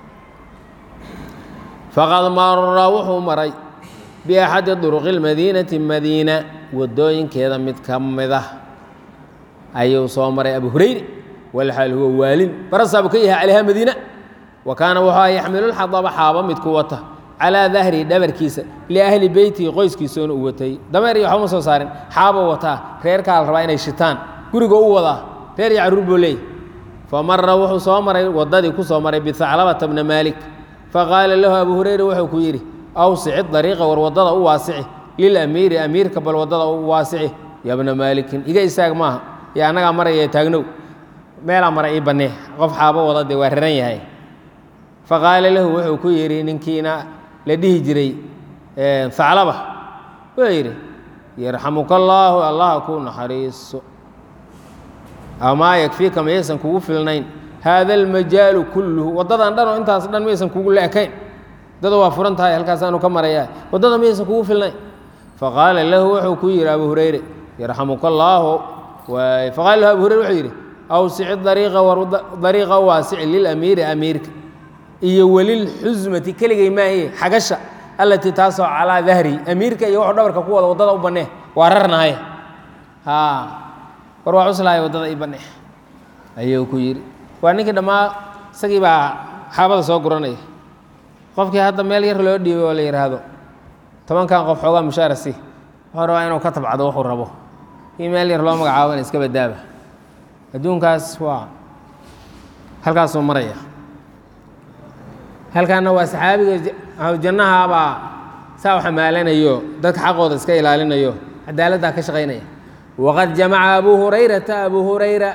faqad mara wuxuu maray biaxadi duruqi اlmadiinati madiina wadooyinkeeda mid ka mid ah ayuu soo maray abu hurayre walxaal huwa waalin barasaabu ka yahay calayha madiina wa kaana wuxuu yaxmilu lxadaba xaaba mid ku wata calaa dahri dhabarkiisa liahli beytihi qoyskiisoona u watay dameer iyo waxba ma soo saarin xaaba wataa reerkaa la rabaa inay shitaan guriga u wadaa reer iyo carruur buu leeyay fa mara wuxuu soo maray waddadii ku soo maray bihaclabata bna maalik faqaala lahu abu hurayra wuxuu ku yidhi awsici dariiqa war waddada u waasici lilamiiri amiirka bal waddada u waasici ya bna maalikin iga istaag maaha iyo annagaa maraya taagnow meelaa mara ii bannee qof xaabo wada dee waa raran yahay faqaala lahu wuxuu ku yidhi ninkiina la dhihi jiray haclaba wuxuu yidhi yarxamuka allaahu allaha ku naxariiso amaa yakfiika mayaysan kugu filnayn haada almajaalu kulluhu waddadan dhan oo intaas dhan mayaysan kugu leekayn waddada waa furan tahay halkaasaanu ka marayaa waddada mayaysan kugu filnayn faqaala lahu wuxuu ku yidhi abu hurayre yarxamuka allaahu waay faqaala lahu abu hurayre wuxuu yidhi awsici dariiqa war dariiqa waasici lilamiiri amiirka iyo welilxusmati keligay maaye xagasha allatii taasoo calaa dahri amiirka iyo wuxuu dhabarka ku wada waddada u bannee waa rarnahay haa war waa cuslahay waddada ii bannee ayuu ku yidhi waa ninkii dhammaa isagii baa xaabada soo guranaya qofkii hadda meel yar loo dhiibay oo la yidhaahdo tobankan qof xoogaa mushaara si wuxuu rabaa inuu ka tabcado wuxuu rabo kii meel yar loo magacaabo in iska badaaba adduunkaas waa halkaasuu maraya halkaana waa saxaabiga jannahabaa saa u xamaalanayo dadka xaqooda iska ilaalinayo cadaaladdaa ka shaqaynaya waqad jamaca abu hurayrata abu hurayra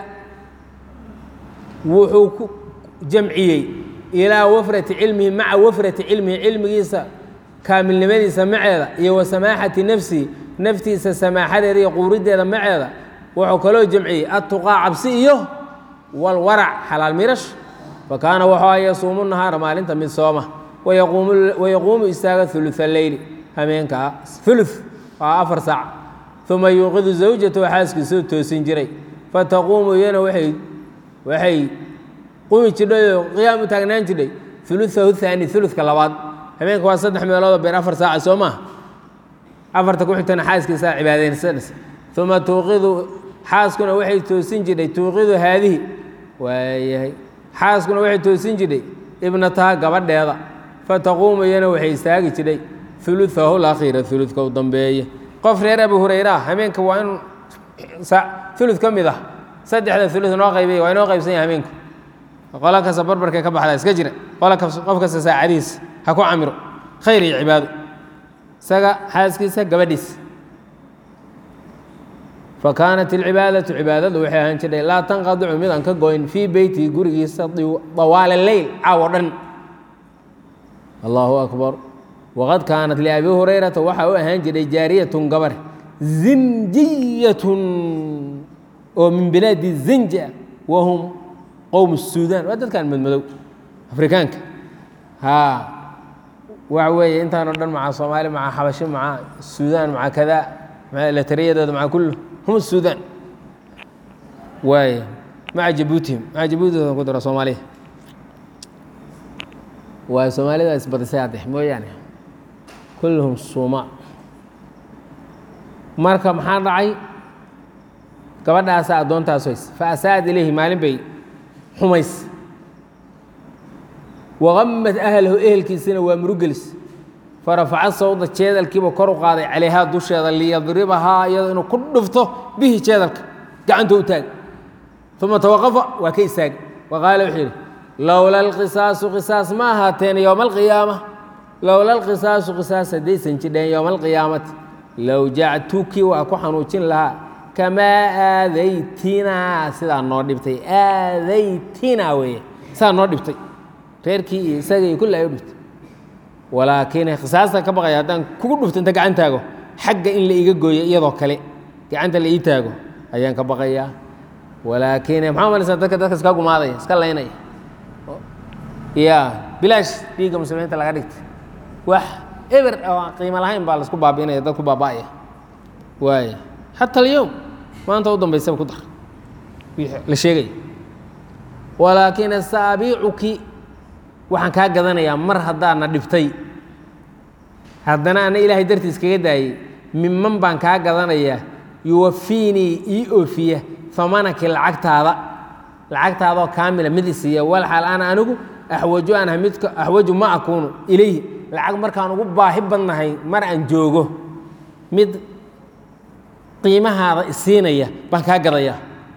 wuxuu ku jamciyey ilaa wafrati cilmihi maca wafrati cilmihi cilmigiisa kaamilnimadiisa maceeda iyo wa samaaxati nafsihi naftiisa samaaxadeeda iyo quuriddeeda maceeda wuxuu kaloo jamciyey attuqaa cabsi iyo walwarac xalaal mirash fakaana wuxuu yasuumu nahaara maalinta mid sooma wayaquumu istaaga uluثa leyli hameenka ulu waa afar saac uma yuuqidu zawjatahu xaaskiisuu toosin jiray fataquumu iyana waay waxay qumi jidhay oo qiyaam u taagnaan jidhay uluahu haani uludka labaad habeenka waa saddex meeloodoo beer afar saaca soo maaha afarta ku xigtana xaaskiisaa cibaadaysanaysa uma tuuqidu xaaskuna waxay toosin jidhay tuuqidu haadihi waayahay xaaskuna waxay toosin jidhay ibnataha gabadheeda fataquumu iyana waxay istaagi jidhay uluahu lakhiira uludka u dambeeya qof reer abu hurayra hameenka waa in ulud ka mid ah saddexda ulud noo qaybay waa inoo qaybsan yahay hameenku qola kasta barbarkay ka baxdaa iska jira qola qof kasta saacadiisa ha ku camiro khayr iyo cibaado isaga xaaskiisa gabadhiisa fa kaanat alcibaadatu cibaadadu waxay ahaan jirtay laa tanqadicu mid aan ka goyn fii beyti gurigiisa dawaala leyl caawo dhan allahu akbar waqad kaanat liabi hurayrata waxaa u ahaan jiray jaariyatun gabar zinjiyatun oo min bilaadi zinja wahum qowm suudaan waa dadkan madmadow afrikaanka haa waxa weeye intaanoo dhan maca soomaali maca xabashi maca suudaan maca kada maca latariyadooda maca kullu hum suudaan waay maca jabuutihim maca jabuutihooda ku daro soomaaliya waa soomaalida isbadisay hadde mooyaane kulluhum suuma marka maxaa dhacay gabadhaasa addoontaas hoys fa asaa'ad ilayhi maalin bay xumays waqamad ahlahu ehelkiisina waa murugelis farafaca sawda jeedalkiiba kor u qaaday calayhaa dusheeda liyadribahaa iyadoo inuu ku dhufto bihi jeedalka gacanta u taag uma tawaqafa waa ka istaagay wa qaala wuxuu yidhi lowla alqisaasu qisaas ma ahaateen yowma alqiyaama lowla alqisaasu qisaas haddaysan jidheen yowma alqiyaamati low jactuki waa ku xanuujin lahaa kamaa aadaytinaa sidaa noo dhibtay aadaytinaa weeye sidaa noo dhibtay reerkii iyo isaga iyo kulli ay u dhibtay walaakiin khisaasta ka baqaya haddaan kugu dhufto inta gacan taago xagga in la iga gooyo iyadoo kale gacanta la ii taago ayaan ka baqayaa walaakiin maxaa malaysaa dadka dadka iska gumaadaya iska laynaya ya bilaash dhiigga muslimiinta laga dhigtay wax eber oo aan qiimo lahayn baa laisku baabi'inaya dad ku baaba'aya waaya xata alyowm maanta u dambaysaba ku dar la sheegaya walaakin asaabiicuki waxaan kaa gadanayaa mar haddaadna dhibtay haddana ana ilaahay dartiis kaga daayey miman baan kaa gadanayaa yuwafiinii ii oofiya famanaki lacagtaada lacagtaadoo kaamila mid isiiya walxaal ana anigu axwaju anha midka axwaju ma akuunu ilayhi lacag markaan ugu baahi badnahay mar aan joogo mid qiimahaada isiinaya baan kaa gadayaa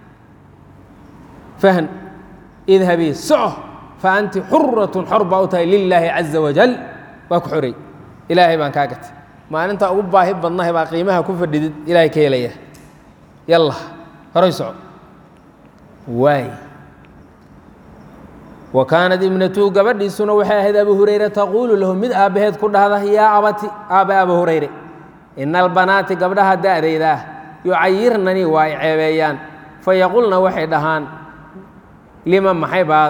fahn idhabii soco fa anti xuratun xor baa u tahay lilaahi caza wajal waa ku xorey ilaahay baan kaa gatay maalintaa ugu baahi badnahay baa qiimaha ku fadhidid ilaahay ka helaya yalla horay soco waay wa kaanat ibnatuhu gabadhiisuna waxay ahayd abu hurayre taquulu lahu mid aabbaheed ku dhahda yaa abati aabbe abu hurayre ina albanaati gabdhaha da'dayda ah yucayirnanii waa ay ceebeeyaan fayaqulna waxay dhahaan lima maxay baad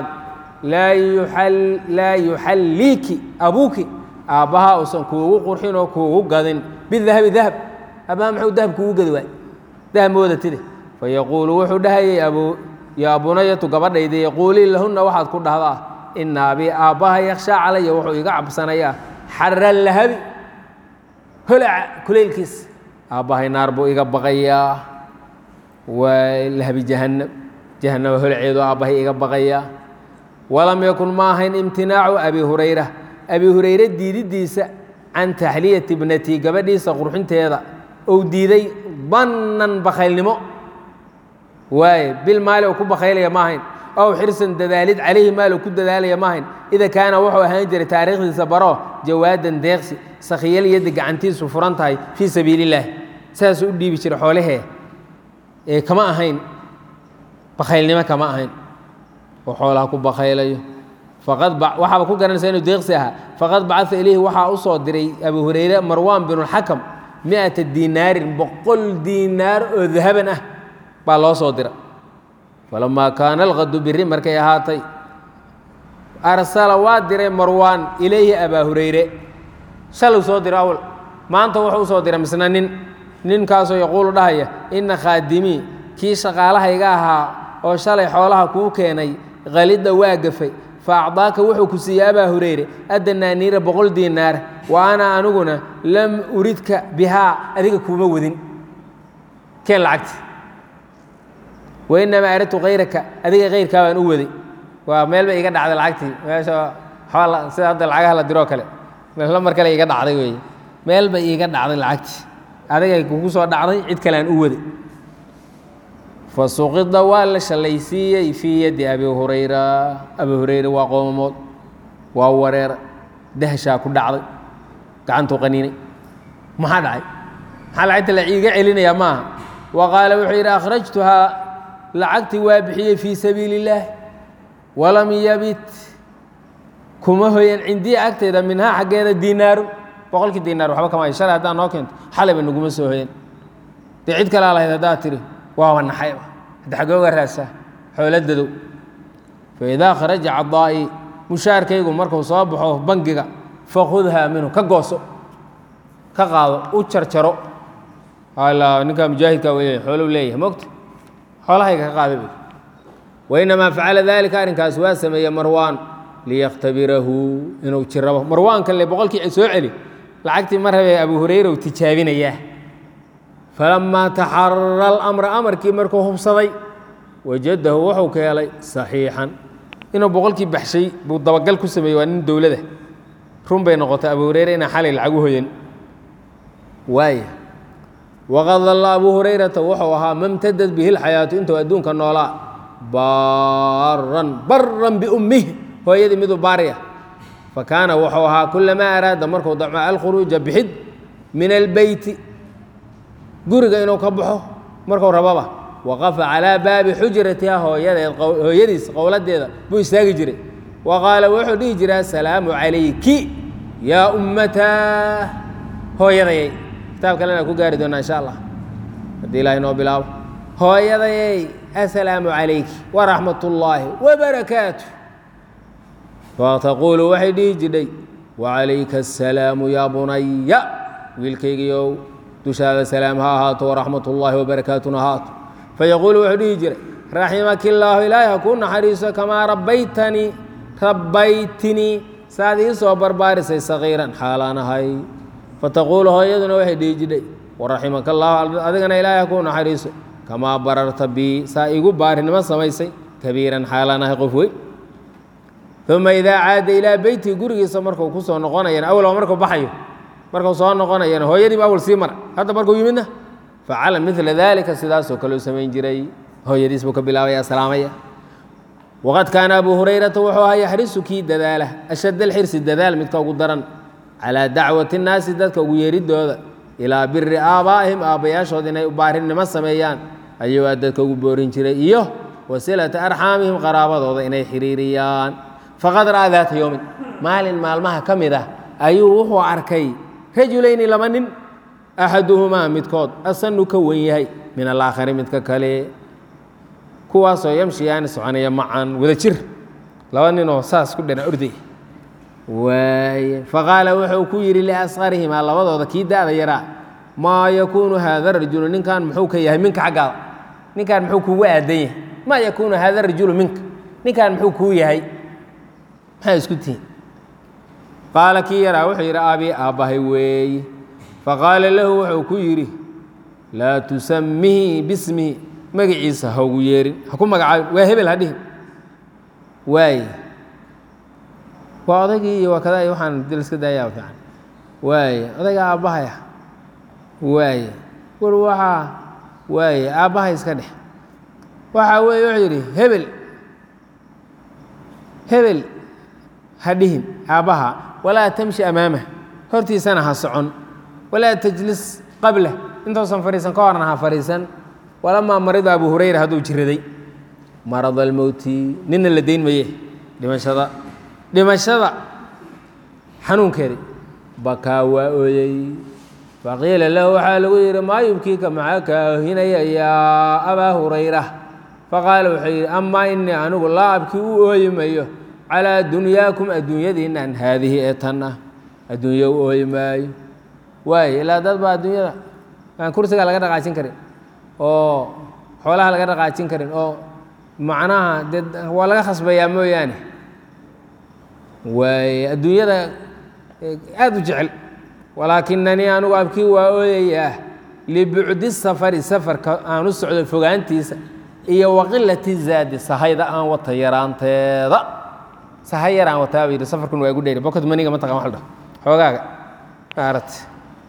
laa yuxalliiki abuuki aabbahaa uusan kuugu qurxin oo kuugu gadin bidahabi dahab aabbaha muxuu dahab kuugu gadi waay dahab moodatide fayaquulu wuxuu dhahayay abu yaa bunayatu gabadhayda yaquulii lahunna waxaad ku dhahdaa ina abii aabbaha yakhshaa calaya wuxuu iga cabsanayaa xara lahabi holaca kulaylkiis aabbahay naar buu iga baqayaa waa lahabi jahannam jahannama holaceedu aabbahay iga baqayaa walam yakun ma ahayn imtinaacu abi hurayra abi hurayre diididiisa can taxliyati ibnatii gabadhiisa qurxinteeda ou diiday bannan bakaylnimo waaye bil maali uu ku bakaylaya ma ahayn ow xirsan dadaalid calayhi maal uu ku dadaalaya ma ahayn ida kaana wuxuu ahaan jiray taariikhdiisa baro jawaadan deeqsi sakhiyal yadda gacantiisu furan tahay fii sabiili illaah saasuu u dhiibi jiray xoolahee ee kama ahayn bakaylnimo kama ahayn oo xoolaha ku bakaylayo faqad waxaaba ku garanaysa inuu deeqsi ahaa faqad bacaa ilayhi waxaa u soo diray abu hurayre marwaan binulxakam mi'ata diinaarin boqol diinaar oo dahaban ah baa loo soo dira falamaa kaana alqadu biri markay ahaatay arsala waa diray marwaan ilayhi abaa hurayre shaluu soo diro awal maanta wuxuu u soo diray misna nin ninkaasoo yaquulu dhahaya ina khaadimii kii shaqaalahayga ahaa oo shalay xoolaha kuu keenay kalidda waa gafay fa acdaaka wuxuu ku siiyey abaa hurayre addanaaniira boqol diinaar wa ana aniguna lam uridka bihaa adiga kuuma wadin keen lacagti wainamaa aradtu kayraka adiga kayrkaa baan u waday waa meel bay iga dhacday lacagtii meesha xoola sida hadda lacagaha la diroo kale meelna mar kale iga dhacday weeye meel bay iiga dhacday lacagtii adigay kugu soo dhacday cid kale aan u waday fa suqida waa la shallaysiiyey fii yaddi abi hurayra abi hurayra waa qoomamood waa wareera dahshaa ku dhacday gacantuu qaniinay maxaa dhacay maxaa lacagta la iiga celinayaa maaha wa qaala wuxuu yidhi akhrajtuhaa lacagtii waa bixiyey fii sabiili اllaah walam yabit kuma hoyan cindii agteeda minhaa xaggeeda diinaaru boqolkii diinaar waxba kama shalay haddaa noo keento xalayba naguma soo hoyan dee cid kalaa lahayd haddaad tidhi waaba naxayba hadda xaggooga raadsaa xooladadow faidaa kharaja cadaa'i mushaarkaygu markuu soo baxo bangiga fakhudhaa minhu ka gooso ka qaado u jarjaro ala ninkaa mujaahidkaa wey xoolou leeyahay mogta xoolahayga ka qaada buy wainamaa facala dalika arrinkaas waa sameeye marwaan liyakhtabirahu inuu jirabo marwaanka le boqolkii soo celi lacagtii mar habee abu hurayra u tijaabinayaa falamaa taxarara alamra amarkii markuu hubsaday wajadahu wuxuu ka helay saxiixan inuu boqolkii baxshay buu dabagal ku sameeyey waa nin dowlada run bay noqotay abu hurayra inaan xalay lacag u hoyan waaya waqad dalla abu hurayrata wuxuu ahaa mamtadad bihi lxayaatu intuu adduunka noolaa baaran baran biummihi hooyadii miduu baari ah fa kaana wuxuu ahaa kulamaa araada markuu damco alkhuruuja bixid min albeyti guriga inuu ka baxo marku rababa waqafa calaa baabi xujratiha hooyadeed hooyadiis qowladeeda buu istaagi jiray wa qaala wuxuu dhihi jiray asalaamu calayki yaa ummataa hooyadayay kitaab kalena ku gaari doonaa insha allah haddii ilahay noo bilaabo hooyadayay asalaamu calayki waraxmat ullaahi wabarakaatu fataquulu waxay dhihi jidhay wacalayka asalaamu yaa bunaya wiilkaygiiow dushaada salaam ha ahaato waraxmat ullaahi wabarakaatuna ahaato fayaquulu wuxuu dhihi jiray raximaki illaahu ilaahi ha kuu naxariiso kamaa rabbaytanii rabbaytinii saad ii soo barbaarisay sagiiran xaalaan ahay fataquulu hooyaduna waxay dhihi jidhay waraximaka allaahu adigana ilaahi ha kuu naxariiso kamaa bararta bii saa igu baarinimo samaysay kabiiran xaalaan ahay qof weyn uma idaa caada ilaa beyti gurigiisa markuu ku soo noqonayana awalba markuu baxayo markuu soo noqonayana hooyadiiba awal sii mara hadda markuu yimidna facala midla daalika sidaasoo kale u samayn jiray hooyadiis buu ka bilaabaya salaamaya waqad kaana abu hurayrata wuxuu ahaa yaxrisu kii dadaala ashadd alxirsi dadaal midka ugu daran calaa dacwati nnaasi dadka ugu yeeridooda ilaa biri aabbaa'ihim aabbayaashood inay baarinimo sameeyaan ayuu aa dadka ugu boorin jiray iyo wasilata arxaamihim qaraabadooda inay xiriiriyaan faqad ra'aa daata yowmin maalin maalmaha ka mid ah ayuu wuxuu arkay rajulayni laba nin axaduhumaa midkood asanu ka wen yahay min alaakhari midka kale kuwaasoo yamshiyaani soconaya macan wada jir laba ninoo saas ku dhana orday waaye faqaala wuxuu ku yidhi liasqarihimaa labadooda kii da'da yaraa maa yakuunu haada rajulu ninkan muxuu ka yahay minka xaggaada ninkan muxuu kugu aadan yahay maa yakuunu haada rajulu minka ninkan muxuu kuu yahay maxaa isku tihin qaala kii yaraa wuxuu yidhi aabii aabbahay weeye faqaala lahu wuxuu ku yidhi laa tusamihi bismihi magaciisa ha ugu yeerin ha ku magacaabin waa hebel ha dhihin waaye waa odaygii iyo waa kada iyo waxaan dil iska daayaa fiican waaye odayga aabbahaya waaye war waxaa waaye aabbahay iska dhex waxaa weeye wuxuu yidhi hebel hebel ha dhihin aabbaha walaa tamshi amaamah hortiisana ha socon walaa tajlis qablah intuusan fadhiisan ka horna ha fadhiisan walamaa marida abu hurayra hadduu jiraday marad almowti nina la dayn maye dhimashada dhimashada xanuunkeedi bakaa waa ooyey faqiila lahu waxaa lagu yidhi maa yubkiika maxaa kaa ohinaya yaa abaa hurayra faqaala wuxuu yidhi amaa inii anigu laa abkii u ooyi mayo calaa dunyaakum adduunyadiinnan haadihi ee tan ah adduunyo u ooyi maayo waayo ilaa dad baa adduunyada aan kursiga laga dhaqaajin karin oo xoolaha laga dhaqaajin karin oo macnaha dee waa laga khasbayaa mooyaane waaye adduunyada aada u jecel walaakinanii anigu abkii waa ooyayaa libucdi safari safarka aan u socdo fogaantiisa iyo waqilati zaadi sahayda aan wata yaraanteeda sahay yar aan wataa ba yidhi safarkun waa igu dheyri bokod maniga ma taqan wax la dhaho xoogaaga maaragti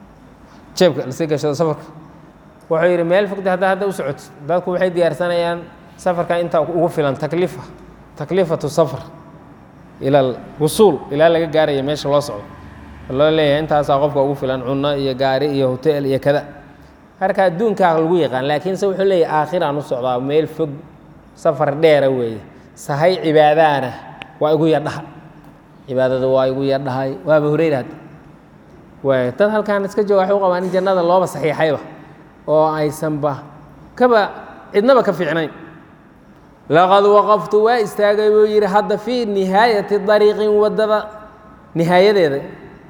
jeebka lasii gashado safarka wuxuu yidhi meel fogta hadda hadda u socotid dadku waxay diyaarsanayaan safarka intaa ugu filan takliifa takliifatu safar ila wusuul ilaa laga gaaraya meesha loo socdo loo leeyahay intaasaa qofka ugu filan cunno iyo gaari iyo hotel iyo kada marka adduunkaa lagu yaqaan laakiinse wuxuu leeyahay aakhiraan u socdaa meel fog safar dheera weeye sahay cibaadaana waa igu yadhaha cibaadada waa igu yadhahay waaba hureyra hadda waay dad halkaan iska jooga waxay u qabaan in jannada looba saxiixayba oo aysanba kaba cidnaba ka fiicnayn laqad waqaftu waa istaagay buu yidhi hadda fii nihaayati dariiqin waddada nihaayadeeda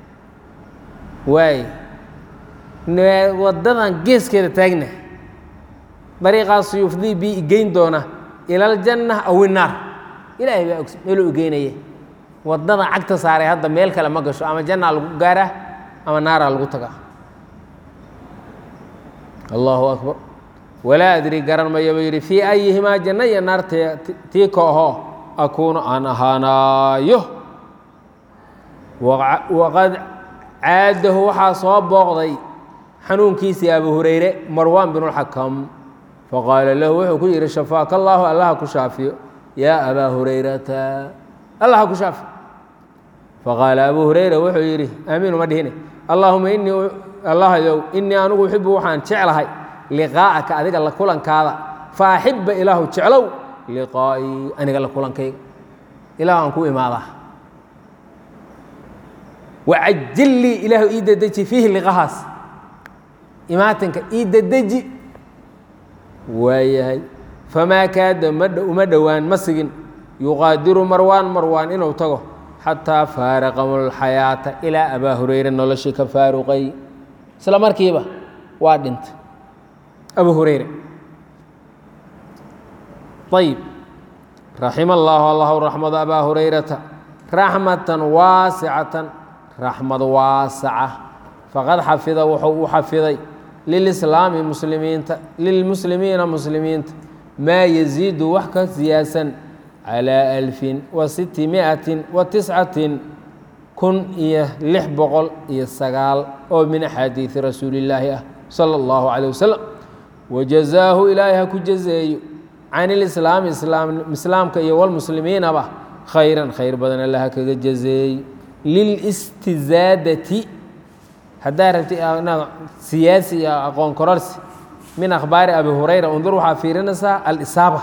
waay waddadan geeskeeda taagna dariiqaasu yufdii bii igeyn doona ila aljanna aw innaar ilaahay baa og meeluu igeynaya waddada cagta saaray hadda meel kale ma gasho ama jannaa lagu gaaraa ama naaraa lagu tagaa allahu akbar walaa adri garan mayo buu yidhi fii ayihimaa janno iyo naar tii ka ahoo akuunu aan ahaanaayo waqad caadahu waxaa soo booqday xanuunkiisii abu hureyre marwaan binulxakam faqaala lahu wuxuu ku yidhi shafaaka allaahu allaha ku shaafiyo yaa abaa hurayrata allaha ku shaafi faqaala abuu hureyra wuxuu yidhi aamiinu ma dhihine allaahuma inii allahyow inii anugu uxibu waxaan jeclahay liqaa'aka adiga la kulankaada fa axibba ilaahu jeclow liqaa'ii aniga la kulankayga ilahu aan ku imaadaa wacajil lii ilaahu ii dedeji fiihi liqahaas imaatinka ii dedeji waayahay famaa kaada uma dhowaan ma sigin yuqaadiru marwaan marwaan inuu tago xataa faaraqahu lxayaata ilaa abaa hureyre noloshii ka faaruqay isla markiiba waa dhintay abu hureyre ayib raxima allaahu allahu raxmado abaa hurayrata raxmatan waasicatan raxmad waasaca faqad xafida wuxuu u xafiday lilislaami muslimiinta lilmuslimiina muslimiinta maa yaziidu wax ka siyaadsan calaa alfin wa sitti miatin wa tiscatin kun iyo lix boqol iyo sagaal oo min axaadiidi rasuulillaahi ah sala allahu calayh wasalam wajazaahu ilaahay ha ku jazeeyo can ilislaami islaamka iyo walmuslimiinaba khayran khayr badan allaha kaga jazeey lilistizaadati haddaa rabti inaad siyaasi iyo aqoon kororsi min akhbaari abi hurayra undur waxaa fiirinaysaa alisaaba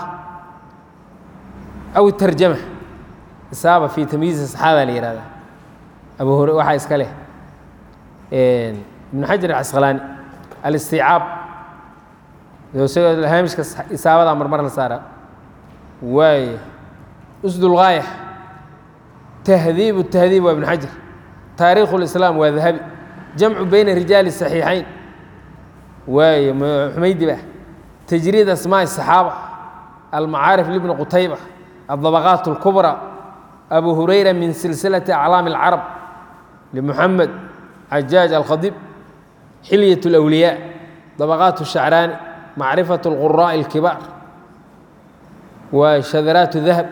aw tarjama isaaba fi tamyiizi saxaaba la yihahda abu hur waxaa iska leh ibnu xajar acasqalaani alistiicaab isagoo haamishka isaabada marmar la saara waay usdulgaaya tahdiib tahdiib waa ibnu xajar taariikhu lislaam waa dahabi jamcu bayna rijaali saxiixayn waaye xumaydi ba tajriid asmaaءi الصaxaaba almacaarif libni qutayba الطabaqaat اlkubra abu hurayra min silsilati aclaam اlcarab limuxamed cajaaj alkhadib xilyaة اlأwliyaa طabaqaat الshacraani macrifaة اlquraaءi اlkibaar waa shadaraat dahab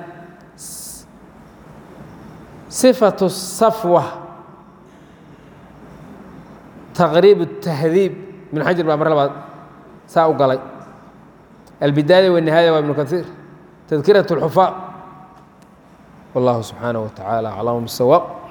صifaة الsafwa taqriib الtahdiib ibn xajar baa mar labaad saa u galay albidaaya wالnihaaya waa ibnu kaiir tadkiraة الxufaa wallahu subxaanaه wa taعaalى aclam bالsawaab